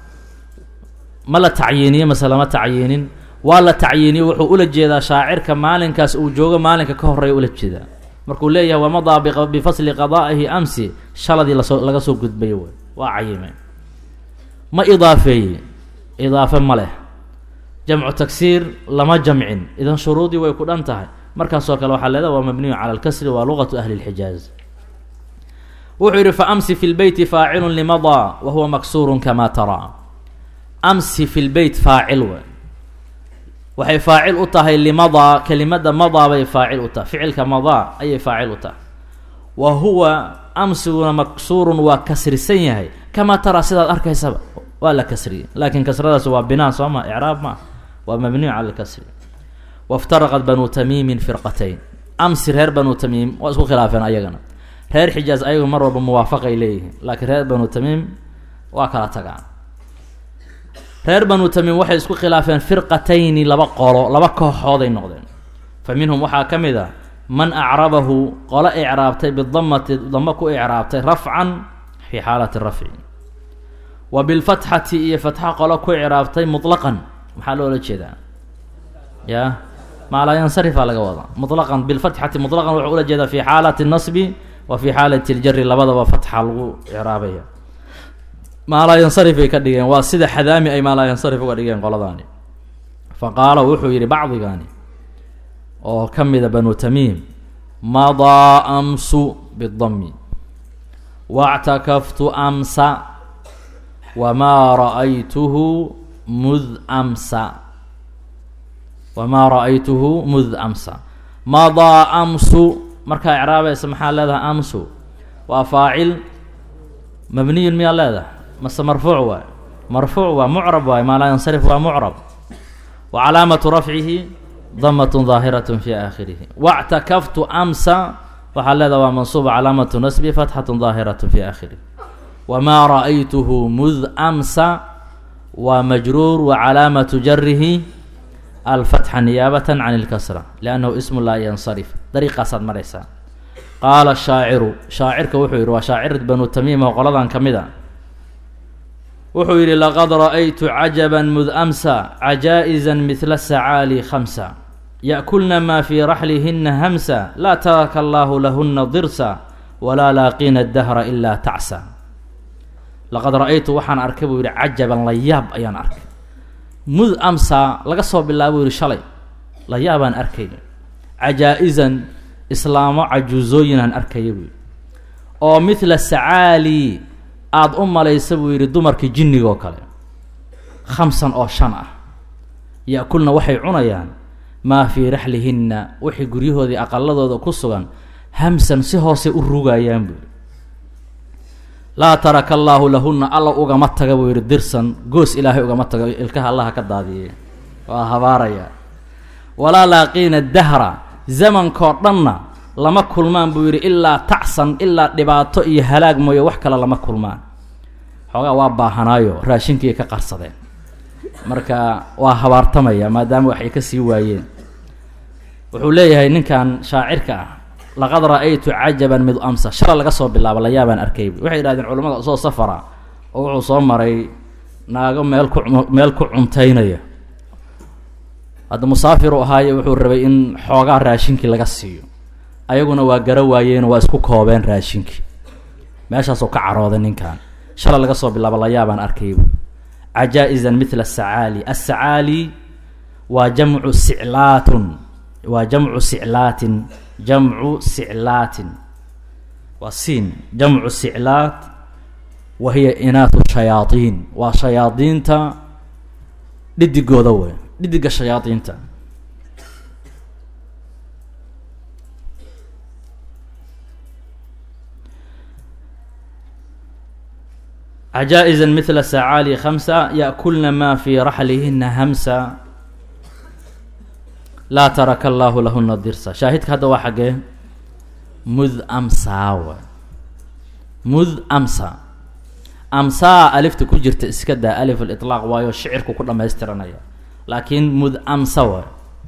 ma la tacyiiniye mase lama tacyiinin waa la tacyiiniye wuxuu ula jeedaa shaacirka maalinkaas uu joogo maalinka ka horeeya ula jeedaa markuu leeyahay wamadaa bifasli qadaa'ihi amsi shaladii lasoo laga soo gudbay wey waa cayime ma idaafeeye idaafe ma leh jamcu tagsiir lama jamcin idan shuruudii way ku dhan tahay markaasoo kale waxaa leedaha waa mabniyu cala alkasri waa luqatu ahli lxijaaz wuxuu yidhi fa amsi fi lbeyti faacilun limadaa wa huwa maksuurun kamaa taraa amsi fi lbeyt faacil we waxay faacil u tahay limadaa kelimada madaa bay faacil u tahay ficilka madaa ayay faacil u tahay wa huwa amsiguna maksuurun waa kasrisan yahay kamaa taraa sidaad arkaysaba waa la kasriyey laakiin kasradaas waa binaa soo ma icraab ma waa mabniyu cala alkasri waftaraqat banu tamiimin firqatayn amsi reer banu tamiim waa isku khilaafeen ayagana reer xijaaz ayagu mar walba muwaafaqay leeyihiin laakiin reer banu tamiim waa kala tagaan reer banu tamiim waxay isku khilaafeen firqatayni laba qolo laba kooxooday noqdeen fa minhum waxaa ka mid a man acrabahu qolo icraabtay bidamati damo ku icraabtay rafcan fii xaalati rafci wa bilfatxati iyo fatxa qolo ku icraabtay mutlaqan maxaa loola jeedaa ya maalaa yansarifaa laga wadaa mutlaqan bilfatxati mutlaqan wuxuu ula jeedaa fi xaalati nasbi wa fi xaalati ljari labadaba fatxa lagu icraabaya maalaa yansarif bay ka dhigeen waa sida xadaami ay maalaa yansarif uga dhigeen qoladaani fa qaala wuxuu yidhi bacdigaani oo ka mida banu tamiim madaa amsu bidami wactakaftu amsa wamaa ra'aytuhu mud amsa wamaa ra'aytuhu mud amsa madaa amsu markaa icraabaysa maxaa leedahay amsu waa faacil mabniyun miyaa leedahay mase marfuuc waay marfuuc waa mucrab waay maa laa yansarif waa mucrab wa calaamatu rafcihi damatun daahiratun fi aakhirihi wactakaftu amsa waxaa leedaha waa mansuuba calaamatu nasbi fatxatun daahiratun fi aakhirihi wamaa ra'aytuhu mud amsa waa majruur wa calaamatu jarihi alfatxa niyaabatan can ilkasra liannahu ismu laa yansarif dariiqaasaad maraysaa qaala shaaciru shaacirka wuxuu yidhi waa shaacir banu tamiim oo qoladan ka mid a wuxuu yidhi laqad ra'aytu cajaban mud amsa cajaa'izan midla sacaali khamsa ya'kulna maa fii raxlihina hamsa laa taraka allaahu lahuna dirsa walaa laaqina dahra ilaa tacsa laqad ra'aytu waxaan arkay buu yidhi cajaban la yaab ayaan arkay mud amsa laga soo bilaabo yidhi shalay la yaabaan arkay cajaa-izan islaamo cajuusooyinaan arkaya buu yidhi oo midla sacaali aada u malaysa buu yidhi dumarkii jinniga oo kale khamsan oo shan ah ya-kulna waxay cunayaan maa fii raxlihinna wixii guryahoodii aqaladooda ku sugan hamsan si hoosay u rugayaan buu yidhi laa taraka allaahu lahunna alla ugama taga buu yidhi dirsan goos ilaahay ugama tago ilkaha allaha ka daadiyey waa habaaraya walaa laaqiina dahra zamankoo dhanna lama kulmaan buu yidhi ilaa tacsan ilaa dhibaato iyo halaag mooye wax kale lama kulmaan xoogaa waa baahanaayo raashinkii ka qarsadeen marka waa habaartamaya maadaama waxay ka sii waayeen wuxuu leeyahay ninkan shaacirka ah laqad ra-aytu cajaban mid amsa shala laga soo bilaabo layaabaan arkay waxay yidhahdeen culimmada soo safara oo wuxuu soo maray naago meel ku meel ku cuntaynaya hadda musaafiru ahaaye wuxuu rabay in xoogaa raashinkii laga siiyo ayaguna waa gara waayeen waa isku koobeen raashinkii meeshaasuu ka carooday ninkan shala laga soo bilaabo layaabaan arkaybu cajaa-izan midla asacaali asacaali waa jamcu siclaatun waa jamcu siclaatin jamcu siclaatin waa siin jamcu siclaat wa hiya inaatu shayaadiin waa shayaadiinta dhidigooda wey dhidiga shayaadiinta cajaa-izan midla sacaali khamsa ya'kulna maa fii raxlihina hamsa laa taraka allaahu lahuna dirsa shaahidka hadda waa xaggee mud amsaawa mud amsa amsaa alifta ku jirta iska daa alif aliطlaaq waayo shicirku ku dhamaystiranaya laakiin mud amsa wa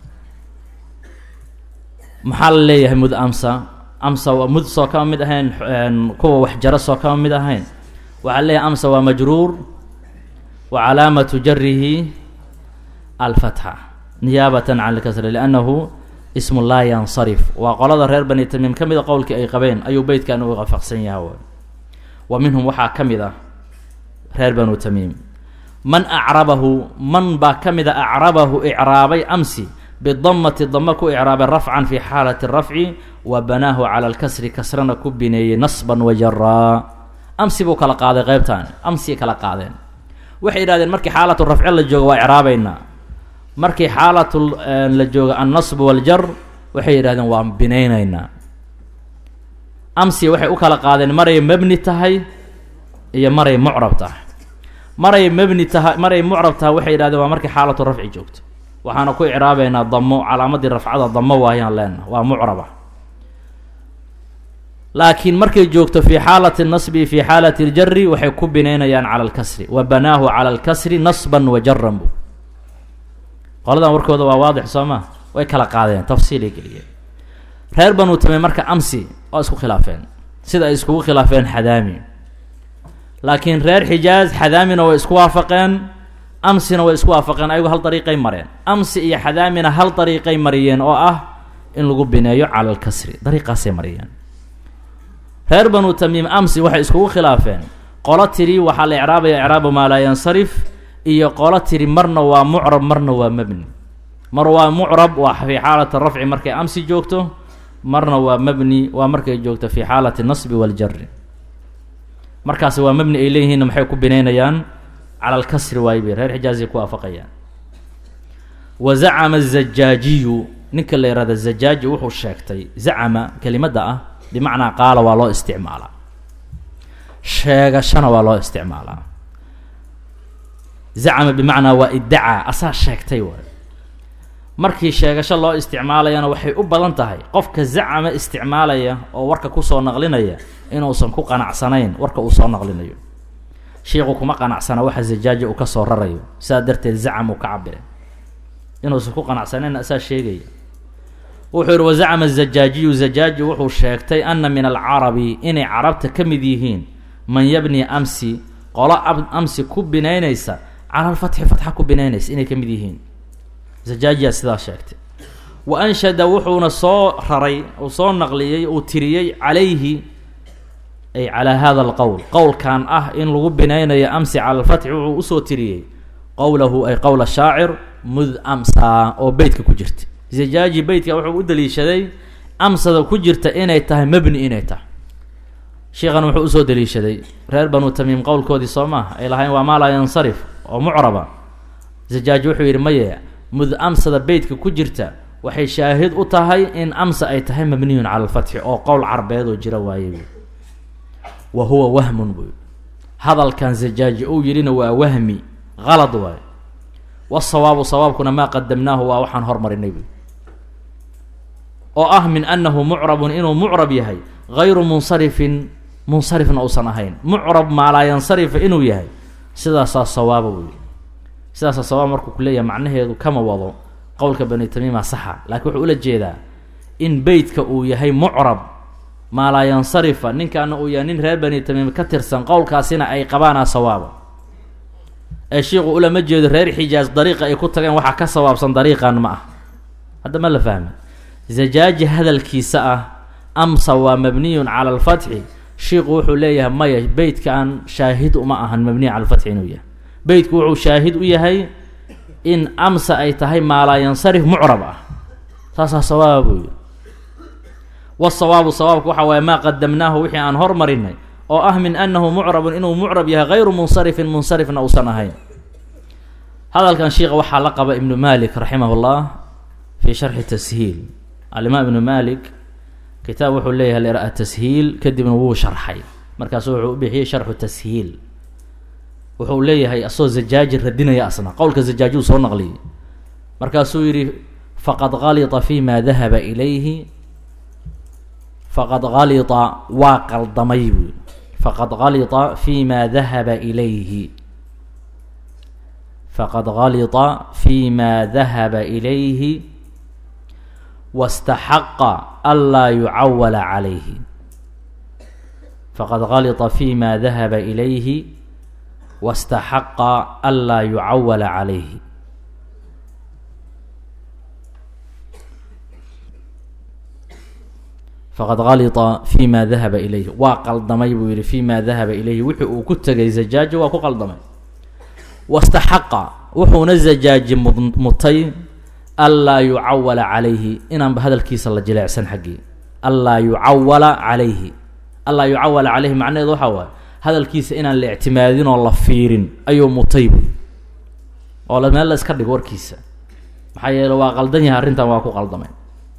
maxaa la leeyahay mud amsa amsa waa mud soo kama mid ahayn kuwa waxjaro soo kama mid ahayn waxaa leeyahay amsa waa majruur wa calaamatu jarihi alfatxa niyaabatan can lkasri liannahu ismu laa yansarif waa qolada reer bani tamiim ka mida qowlkii ay qabeen ayuu beytkan uga waafaqsan yaha w wa minhum waxaa ka mid ah reer banu tamiim man acrabahu man baa ka mid a acrabahu icraabay amsi bidamati dama ku icraabay rafcan fi xaalati rafci wa banaahu cala alkasri kasrana ku bineeyey nasban wajaraa amsi buu kala qaaday qeybtan amsi kala qaadeen waxay yidhahdeen markii xaalatu rafce la joogo waa icraabeynaa markii xaalatu la joogo annasb waljar waxay yidhahdeen waan binaynaynaa amsi waxay u kala qaadeen maray mebni tahay iyo maray mucrab tahay maray mebni tahay maray mucrab tahay waxay yidhahdeen waa markii xaalatu rafci joogto waxaana ku icraabeynaa damo calaamadii rafcada damo waayaan leena waa mucraba laakiin markay joogto fi xaalati nasbi fi xaalati ljari waxay ku binaynayaan cala alkasri wa banaahu cala alkasri nasban wa jaran bu qoladan warkooda waa waadix soo ma way kala qaadeen tafsiilay geliyeen reer banu tamiim marka amsi waa isku khilaafeen sida ay iskugu khilaafeen xadaami laakiin reer xijaaz xadaamina way isku waafaqeen amsina way isku waafaqeen ayagu hal dariiqay mareen amsi iyo xadaamina hal dariiqay mariyeen oo ah in lagu bineeyo cala alkasri dariiqaasay mariyeen reer banu tamiim amsi waxay iskugu khilaafeen qolo tiri waxaa la icraabaya icraabu maa laa yansarif iyo qolo tiri marna waa mucrab marna waa mebni mar waa mucrab waa fi xaalati rafci markay amsi joogto marna waa mebni waa markay joogto fi xaalati nasbi waljari markaas waa mebni ay leeyihiinna maxay ku binaynayaan cala alkasri waay bay reer xijaazay ku waafaqayaan wa zacama azajaajiyu ninka la yihahda zajaaji wuxuu sheegtay zacama kelimadda ah bimacnaa qaala waa loo isticmaalaa sheegashana waa loo isticmaalaa zacama bimacnaa waa iddacaa asaa sheegtay waay markii sheegasho loo isticmaalayana waxay u badan tahay qofka zacama isticmaalaya oo warka kusoo naqlinaya inuusan ku qanacsanayn warka uu soo naqlinayo shiiku kuma qanacsana waxa zajaaji uu kasoo rarayo sidaa darteed zacam uu ka cabire inuusan ku qanacsanayn asaa sheegaya wuxuu yihi wazacama azajaajiyu zajaaji wuxuu sheegtay ana min alcarabi inay carabta ka mid yihiin man yabni amsi qolo amsi ku binaynaysa cala alfatxi fatxa ku binaynaysa inay ka mid yihiin zajaajiyaa sidaa sheegtay wa anshada wuxuuna soo raray uu soo naqliyey uu tiriyey calayhi ay calaa hada alqowl qowlkan ah in lagu binaynayo amsi cala alfatxi wuxuu usoo tiriyey qowlahu ay qowla shaacir mud amsa oo beytka ku jirta zajaaji beytka wuxuu u daliishaday amsada ku jirta inay tahay mebni inay tahay sheikhan wuxuu usoo daliishaday reer banu tamiim qowlkoodii soo maaha ay lahayn waa maa laa yansarif oo mucraba zajaaji wuxuu yidhi maye mud amsada beytka ku jirta waxay shaahid u tahay in amsa ay tahay mabniyun cala alfatxi oo qowl carbeed oo jira waaye bu wa huwa wahmun buu hadalkan zajaaji uu yidhina waa wahmi qalad waaye wasawaabu sawaabkuna maa qadamnaahu waa waxaan hormarinay bu oo ah min annahu mucrabun inuu mucrab yahay gayru munsarifin munsarifna uusan ahayn mucrab maalaa yansarifa inuu yahay sidaasaa sawaaba wey sidaasaa sawaab markuu ku leeyahay macnaheedu kama wado qowlka bani tamiima saxa laakiin wuxuu ula jeedaa in beytka uu yahay mucrab maalaa yansarifa ninkaana uu yahay nin reer bani tamiim ka tirsan qowlkaasina ay qabaanaa sawaaba ee shiiku ulama jeedo reer xijaaj dariiqa ay ku tageen waxaa ka sawaabsan dariiqan ma ah hadda ma la fahmi zajaaji hadalkiisa ah amsa waa mabniyun cala alfatxi shiiku wuxuu leeyahay maya beytkaan shaahid uma ahan mabniy cala alfatxi inuu yahay beytku wuxuu shaahid u yahay in amsa ay tahay maalaa yansarif mucrab ah saasaa sawaaba buu yihi wasawaabu sawaabku waxa waaye maa qadamnaahu wixii aan hormarinay oo ah min annahu mucrabun inuu mucrab yahay gayru munsarifin munsarifna uusan ahayn hadalkan sheikha waxaa la qaba ibnu malik raximah llah fi sharxi tashiil alimaam ibnu malik kitaab wuxuu leeyahay lera tashiil kadibna wuu sharxay markaasu wuxuu u bixiyey sharxu tashiil wuxuu leeyahay asagoo zajaaji radinaya asna qowlka zajaaji uu soo naqliyey markaasuu yidhi faqad kalita fi ma dahaba ilayhi faqad kalita waa qaldamay buu faqad kalita fi ma dahaba ilayhi faqad kalita fi ma dahaba ilayhi waاstaxaqa anlaa yucawala calayhi faqad kalita fi ma dahaba ilayhi waاstaxaqa anlaa yucawala calayhi faqad kalita fi ma dahaba ilayhi waa qaldamay buu yihi fi ma dahaba ilayhi wixii uu ku tegay zajaaji waa ku qaldamay wastaxaqa wuxuuna zajaaji mutay anlaa yucawala calayhi inaanba hadalkiisa la jileecsan xaggii anlaa yucawala calayhi anlaa yucawala calayhi macnaheedu waxaa waaye hadalkiisa inaan la ictimaadin oo la fiirin ayuu mutay buy oo la meel la iska dhigo warkiisa maxaa yeele waa qaldan yahay arrintan waa ku qaldamay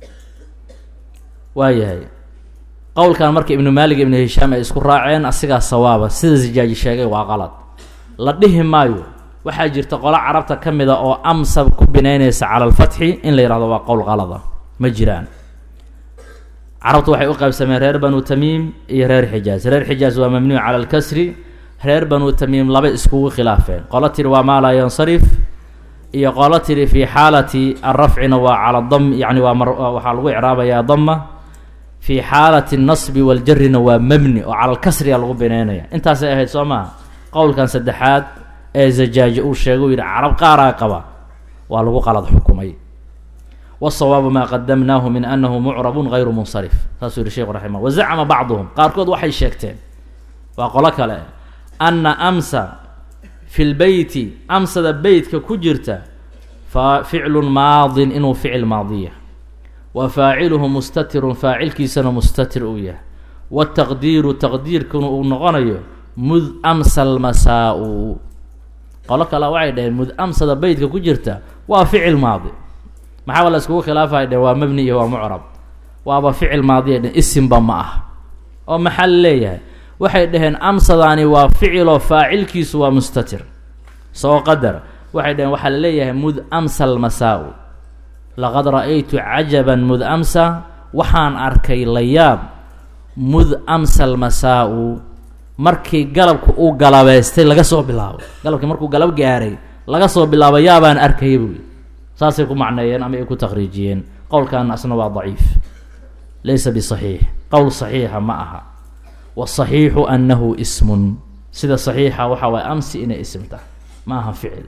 waayahay qowlkan marka ibnu maalig ibnu hishaam ay isku raaceen asigaa sawaaba sida zijaaji sheegay waa qalad la dhihi maayo waxaa jirta qolo carabta ka mid a oo amsa ku binaynaysa cala alfatxi in la yihahdo waa qowl qalada ma jiraan carabtu waxay u qaybsameen reer banu tamiim iyo reer xijaaz reer xijaaz waa mamnuuc cala alkasri reer banu tamiim laba iskugu khilaafeen qolo tiri waa maa laa yansarif iyo qolo tiri fii xaalati arafcina waa cala dam yani waa mar waxaa lagu icraabayaa dama fii xaalati nasbi waljarina waa mabni oo cala alkasriga lagu binaynaya intaasay ahayd soo maha qowlkan saddexaad ee zajaaji uu sheegay u yidhi carab qaaraa qaba waa lagu qalad xukumay wasawaabu maa qadamnaahu min anahu mucrabun gayru munsarif saasuu yihi sheikhu raximah wazacama bacduhum qaarkood waxay sheegteen waa qolo kale anna amsa fi lbeyti amsada beytka ku jirta fa ficlun maadin inuu ficil maadiya wa faaciluhu mustatirun faacilkiisana mustatir uu yahay wataqdiiru taqdiirkuna uu noqonayo mud amsa almasaa-u qolo kale waxay dhaheen mud amsada beytka ku jirta waa ficil maadi maxaaba la iskugu khilaafay dheheen waa mabni iyo waa mucrab waaba ficil maadiya dhehen isimba ma ah oo maxaa la leeyahay waxay dhaheen amsadaani waa ficiloo faacilkiisu waa mustatir soo qadar waxay dhaheen waxaa la leeyahay mud amsa almasaa-u laqad ra-aytu cajaban mud amsa waxaan arkay layaab mud amsa almasaa-u markii galabka uu galabeystay laga soo bilaabo galabkii markuu galab gaaray laga soo bilaabo yaabaan arkaya buuyi saasay ku macneeyeen ama ay ku takriijiyeen qowlkan asna waa daciif laysa bisaxiix qowl saxiixa ma aha wasaxiixu annahu ismun sida saxiixa waxa waaye amsi inay isim tahay ma aha ficil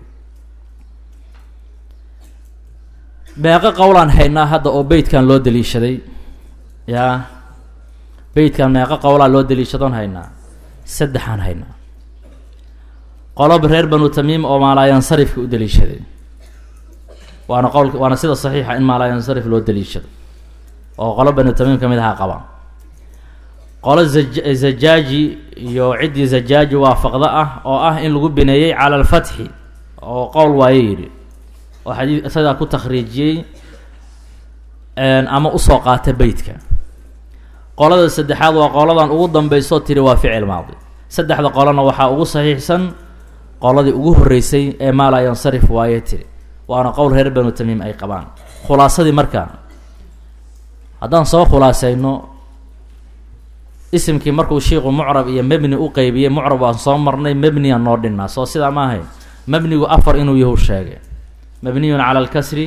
beeqo qowlaan haynaa hadda oo beytkan loo daliishaday yaa beytkan meeqo qowlaa loo daliishadoon haynaa saddexaan haynaa qolob reer banu tamiim oo maalaayansarifka u daliishaday waana qowlka waana sida saxiixa in maalaayansarif loo daliishado oo qolo banu tamiim ka mid ahaa qabaan qolo zaja zajaaji iyo ciddii zajaaji waafaqda ah oo ah in lagu bineeyey cala alfatxi oo qowl waaye yidhi oo xadii isagaa ku takhriijiyey ama usoo qaata beytka qolada saddexaad waa qoladan ugu dambeysoo tiri waa ficil maadi saddexda qolona waxaa ugu saxiixsan qoladii ugu horreysay ee maalaa yansarif waaye tiri waana qowl reer banu tamiim ay qabaan khulaasadii markaa haddaan soo khulaasayno isimkii markuu shiiku mucrab iyo mebni u qeybiyey mucrab waan soo marnay mebniya noo dhinnaa soo sidaa ma ahayn mebnigu afar inuu yahu sheegay mabniyun cala alkasri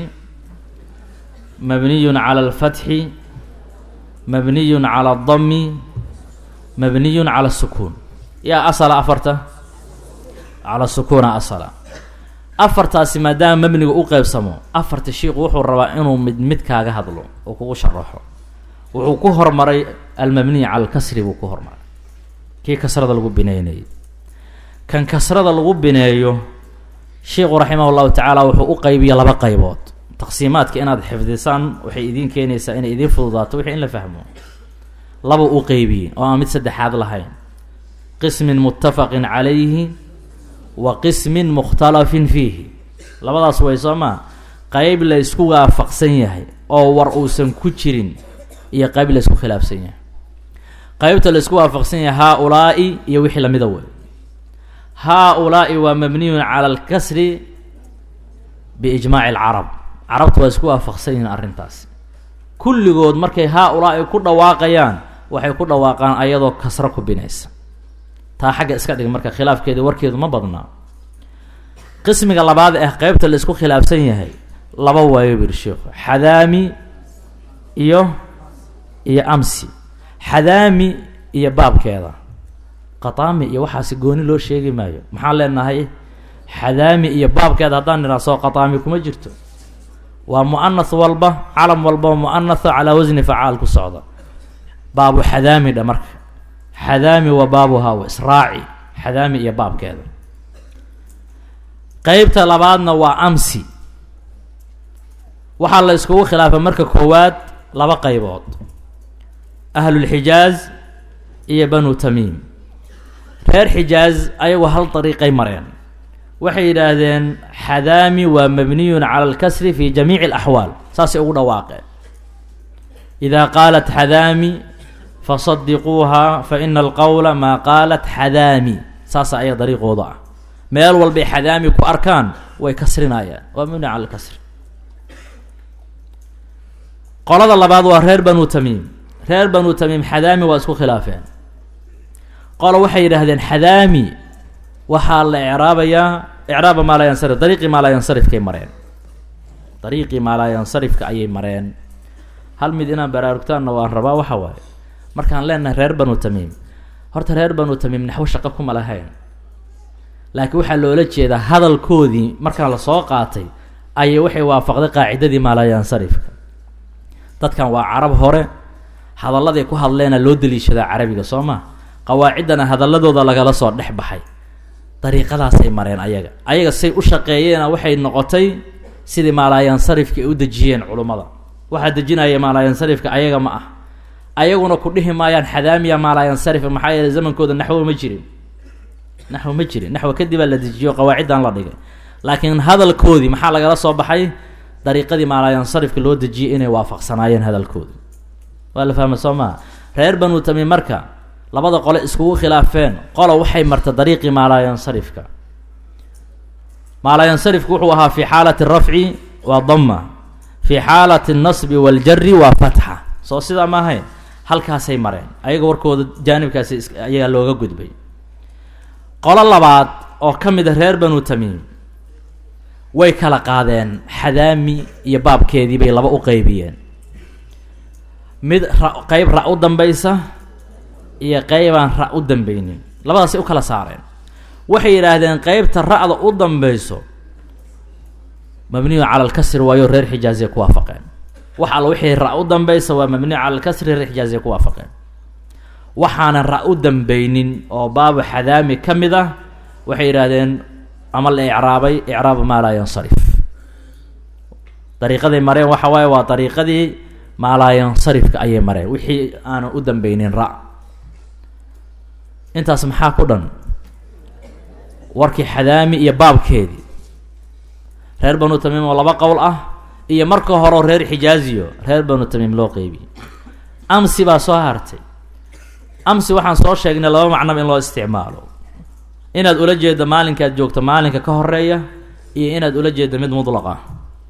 mabniyun cala alfatxi mabniyun cala aldami mabniyun cala asukuun yaa asala afarta cala sukuuna asala afartaasi maadaama mabniga u qeybsamo afarta shiiku wuxuu rabaa inuu mid mid kaaga hadlo oo kugu sharaxo wuxuu ku hormaray almabniy cala alkasri buu ku hormaray kii kasrada lagu bineynayay kan kasrada lagu bineeyo sheikhu raximah llahu tacaala wuxuu u qeybiya laba qaybood taqsiimaadka inaad xifdisaan waxay idiin keenaysaa inay idiin fududaato wixii in la fahmo laba u qeybiyey oo aan mid saddexaad lahayn qismin muttafaqin calayhi wa qismin mukhtalafin fiihi labadaas way soo maa qeyb la ysku waafaqsan yahay oo war uusan ku jirin iyo qeyb la ysku khilaafsan yahay qeybta la ysku waafaqsan yahay haa-ulaa'i iyo wixii lamida wey haa-ulaa'i waa mabniyun cala alkasri biijmaaci alcarab carabtu waa isku waafaqsan yihiin arrintaas kulligood markay haa-ulaa'i ku dhawaaqayaan waxay ku dhawaaqaan ayadoo kasro ku binaysa taa xagga iska dhig marka khilaafkeeda warkeedu ma badnaa qismiga labaad ah qeybta la isku khilaafsan yahay laba waayo biri sheikhu xadaami iyo iyo amsi xadaami iyo baabkeeda qataami iyo waxaasi gooni loo sheegi maayo maxaan leenahay xadaami iyo baabkeeda haddaan nidhaa soo qataami kuma jirto waa mu'anath walba calam walba mu'anatho calaa wasni facaal ku socda baabu xadaami dha marka xadaami wa baabuhaa wa israaci xadaami iyo baabkeeda qeybta labaadna waa amsi waxaa la iskugu khilaafay marka koowaad laba qaybood ahlulxijaaz iyo banu tamiim reer xijaaz ayagu hal dariiqay mareen waxay yidhaahdeen xadaami waa mabniyun cala alkasri fi jamiici alaxwaal saasay ugu dhawaaqeen idaa qaalat xadaami fasadiquuha fa ina alqowla maa qaalat xadaami saasa ayaga dariiqooda ah meel walbay xadaami ku arkaan way kasrinayaan waa mabni cala alkasri qolada labaad waa reer banu tamiim reer banu tamiim xadaami waa isku khilaafeen qolo waxay yidhaahdeen xadaami waxaa la ecraabayaa ecraaba maalaayansarif dariiqii maalaayansarifkay mareen dariiqii maalaayansarifka ayay mareen hal mid inaan baraarugtaanna waan rabaa waxa waaye markaan leenahay reer banu tamiim horta reer banu tamiim naxwo shaqo kuma lahayn laakiin waxaa loola jeedaa hadalkoodii markaan lasoo qaatay ayay waxay waafaqday qaacidadii maalaayansarifka dadkan waa carab hore hadalladay ku hadleena loo daliishadaa carabiga soo ma qawaaciddana hadalladooda lagala soo dhex baxay dariiqadaasay mareen ayaga ayaga say u shaqeeyeena waxay noqotay sidii maalaayansarifka ay u dejiyeen culummada waxaa dejinaya maalaayansarifka ayaga ma ah ayaguna ku dhihi maayaan xadaamiya maalaayansarifa maxaa yeeley zamankooda naxwo ma jirin naxwo ma jirin naxwo kadibaa la dejiyo qawaaciddan la dhigay laakiin hadalkoodii maxaa lagala soo baxay dariiqadii maalaayansarifka loo dejiyay inay waafaqsanaayeen hadalkoodii waa la fahma soo maha reer banu tamiim marka labada qole iskugu khilaafeen qolo waxay marta dariiqii maalaayansarifka maalaayansarifku wuxuu ahaa fi xaalati rafci waa dama fi xaalati nasbi waljari waa fatxa soo sidaa ma ahayn halkaasay mareen ayaga warkooda jaanibkaasi ayagaa looga gudbay qolo labaad oo ka mid a reer banu tamiim way kala qaadeen xadaami iyo baabkeedii bay laba u qeybiyeen mid ra qeyb ra u dambaysa iyo qeybaan ra u dambeynin labadaasay u kala saareen waxay yidhaahdeen qeybta ra-da u dambeyso mabniyu cala alkasri waayo reer xijaaziya ku waafaqeen wax alla wixii ra- u dambeysa waa mabniyu cala alkasri reer xijaaziya ku waafaqeen waxaanan ra- u dambeynin oo baabu xadaami ka mid ah waxay yidhaahdeen ama la icraabay icraaba maa laa yansarif dariiqaday mareen waxa waaye waa dariiqadii maa laa yansarifka ayay mareen wixii aanan u dambeynin ra intaas maxaa ku dhan warkii xadaami iyo baabkeedii reer banu tamiim oo laba qowl ah iyo marka horeo reer xijaaziyo reer banu tamiim loo qeybiyey amsi baa soo hartay amsi waxaan soo sheegnay laba macnaba in loo isticmaalo inaad ula jeedo maalinkaad joogto maalinka ka horeeya iyo inaad ula jeedo mid mudlaq ah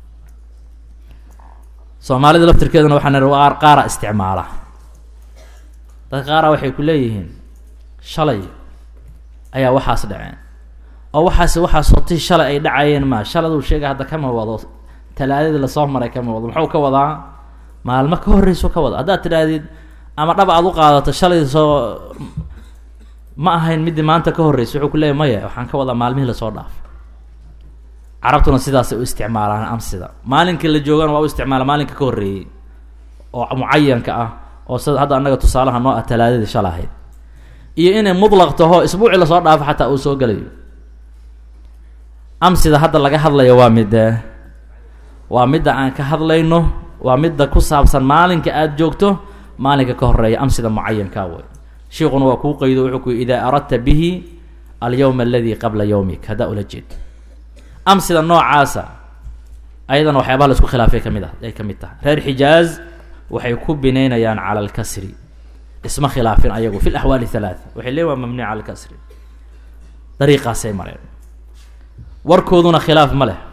soomaalida laftirkeeduna waxaa nir qaar qaara isticmaala dadka qaara waxay ku leeyihiin shalay ayaa waxaas dhaceen oo waxaas waxaas hotii shalay ay dhacayeen maa shaladuu sheega hadda kama wado talaadadii lasoo maray kama wado muxuu ka wadaa maalmo ka horreyso ka wada haddaad tidhaahdid ama dhab aad u qaadato shalay soo ma ahayn midii maanta ka horreysay wuxuu ku leeyahy maya waxaan ka wadaa maalmihii lasoo dhaafay carabtuna sidaasay u isticmaalaan amsida maalinkii la joogana waa u isticmaala maalinka ka horreeyey oo mucayanka ah oo sida hadda annaga tusaalaha noo ah talaadadii shala ahayd iyo inay mudlaq taho isbuucii lasoo dhaafo xataa uu soo gelayo amsida hadda laga hadlayo waa midde waa midda aan ka hadlayno waa midda ku saabsan maalinka aada joogto maalinka ka horeeya amsida mucayankaa wey sheikuna waa kuu qaydo wuxuu ku yii idaa aradta bihi alyowma aladi qabla yowmik haddaa ula jeedo amsida noocaasa ayadana waxyaabaha la isku khilaafay kamid ah ay ka mid tahay reer xijaaz waxay ku binaynayaan cala alkasri isma khilaafin ayagu fi laxwaali halaata waxay leeyiin waa mamnuuc cala alkasri dariiqaasay mareen warkooduna khilaaf ma leh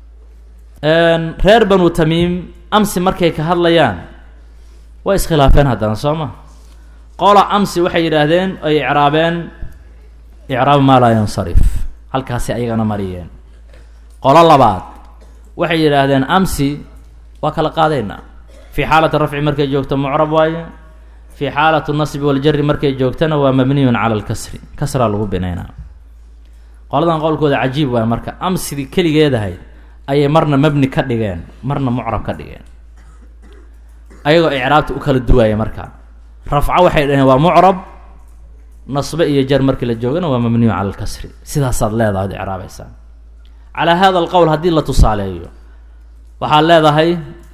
reer banu tamiim amsi markay ka hadlayaan way iskhilaafeen haddana soo ma qola amsi waxay yidhaahdeen ay icraabeen icraab maa laa yansarif halkaasi ayagana mariyeen qolo labaad waxay yidhaahdeen amsi waa kala qaadaynaa fii xaalati rafci markay joogto mucrab waaye fii xaalati nasbi waljari markay joogtana waa mabniyun cala alkasri kasraa lagu binaynaa qoladan qowlkooda cajiib waay marka amsidii keligeedahay ayay marna mabni ka dhigeen marna mucrab ka dhigeen ayagoo icraabta u kala duwaaya marka rafco waxay dhaheen waa mucrab nasbe iyo jar markii la joogana waa mabniyu cala alkasri sidaasaad leedahay od icraabaysaa calaa hada alqowl haddii la tusaaleeyo waxaad leedahay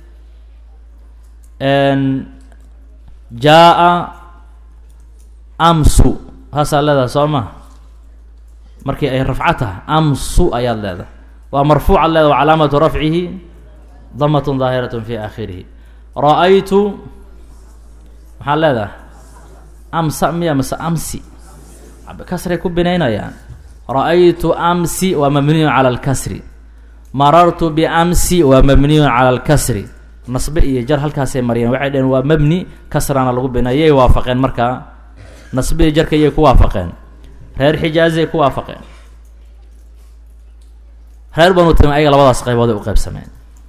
jaa-a amsu haasaad leedahay soo ma markii ay rafco tahay amsu ayaad leedahay waa marfuucaad leedahay wa calaamatu rafcihi damatun daahiratun fi aakhirihi ra-aytu maxaad leedahay amsa miya mase amsi kasray ku binaynayaan ra-aytu amsi waa mabniyun cala alkasri marartu biamsi waa mabniyun cala alkasri nasbe iyo jar halkaasay mariyeen waxay dhaheen waa mabni kasrana lagu binay yay waafaqeen markaa nasbe iyo jarka yay ku waafaqeen reer xijaazay ku waafaqeen reer banu tami ayaga labadaas qaybood ay u qaybsameen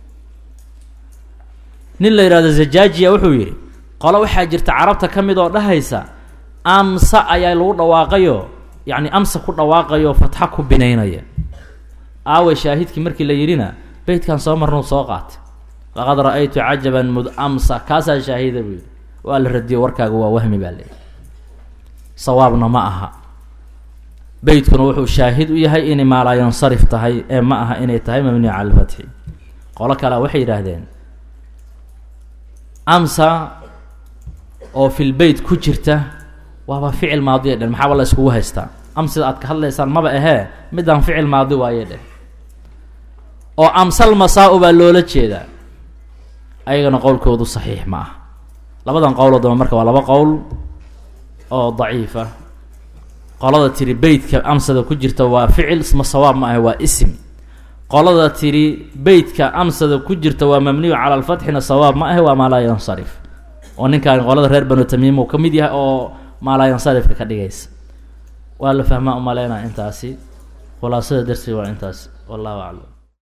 nin la yidhahdo zajaajiya wuxuu yidhi qolo waxaa jirta carabta ka mid oo dhahaysa amsa ayaa lagu dhawaaqayo yacni amsa ku dhawaaqayo fatxa ku binaynaya aaway shaahidkii markii la yidhina beytkan soo marnuu soo qaatay laqad ra-aytu cajaban mud amsa kaasaa shaahida buu yidhi waa la radiyo warkaaga waa wahmi baa leeyahy sawaabna ma aha beytkuna wuxuu shaahid u yahay inay maalaa yansarif tahay ee ma aha inay tahay mabniya cala alfatxi qolo kalea waxay yidhaahdeen amsa oo fil beyt ku jirta waaba ficil maadiya dheh maxaaba la iskugu haystaa amsida aad ka hadlaysaan maba ahee midaan ficil maadi waaye dheh oo amsal masaa-u baa loola jeedaa ayagana qowlkoodu saxiix ma ah labadan qowloo damba marka waa laba qowl oo daciif ah qolada tiri beytka amsada ku jirta waa ficil isma sawaab ma ahe waa isim qolada tiri beytka amsada ku jirta waa mabniyu cala alfatxina sawaab ma ahe waa maa laa yansarif oo ninkaan qolada reer banu tamiim uu ka mid yahay oo maalaa yansarifka ka dhigaysa waa la fahmaa umaleynaa intaasi khulaasada darsiga waa intaasi wallahu aclam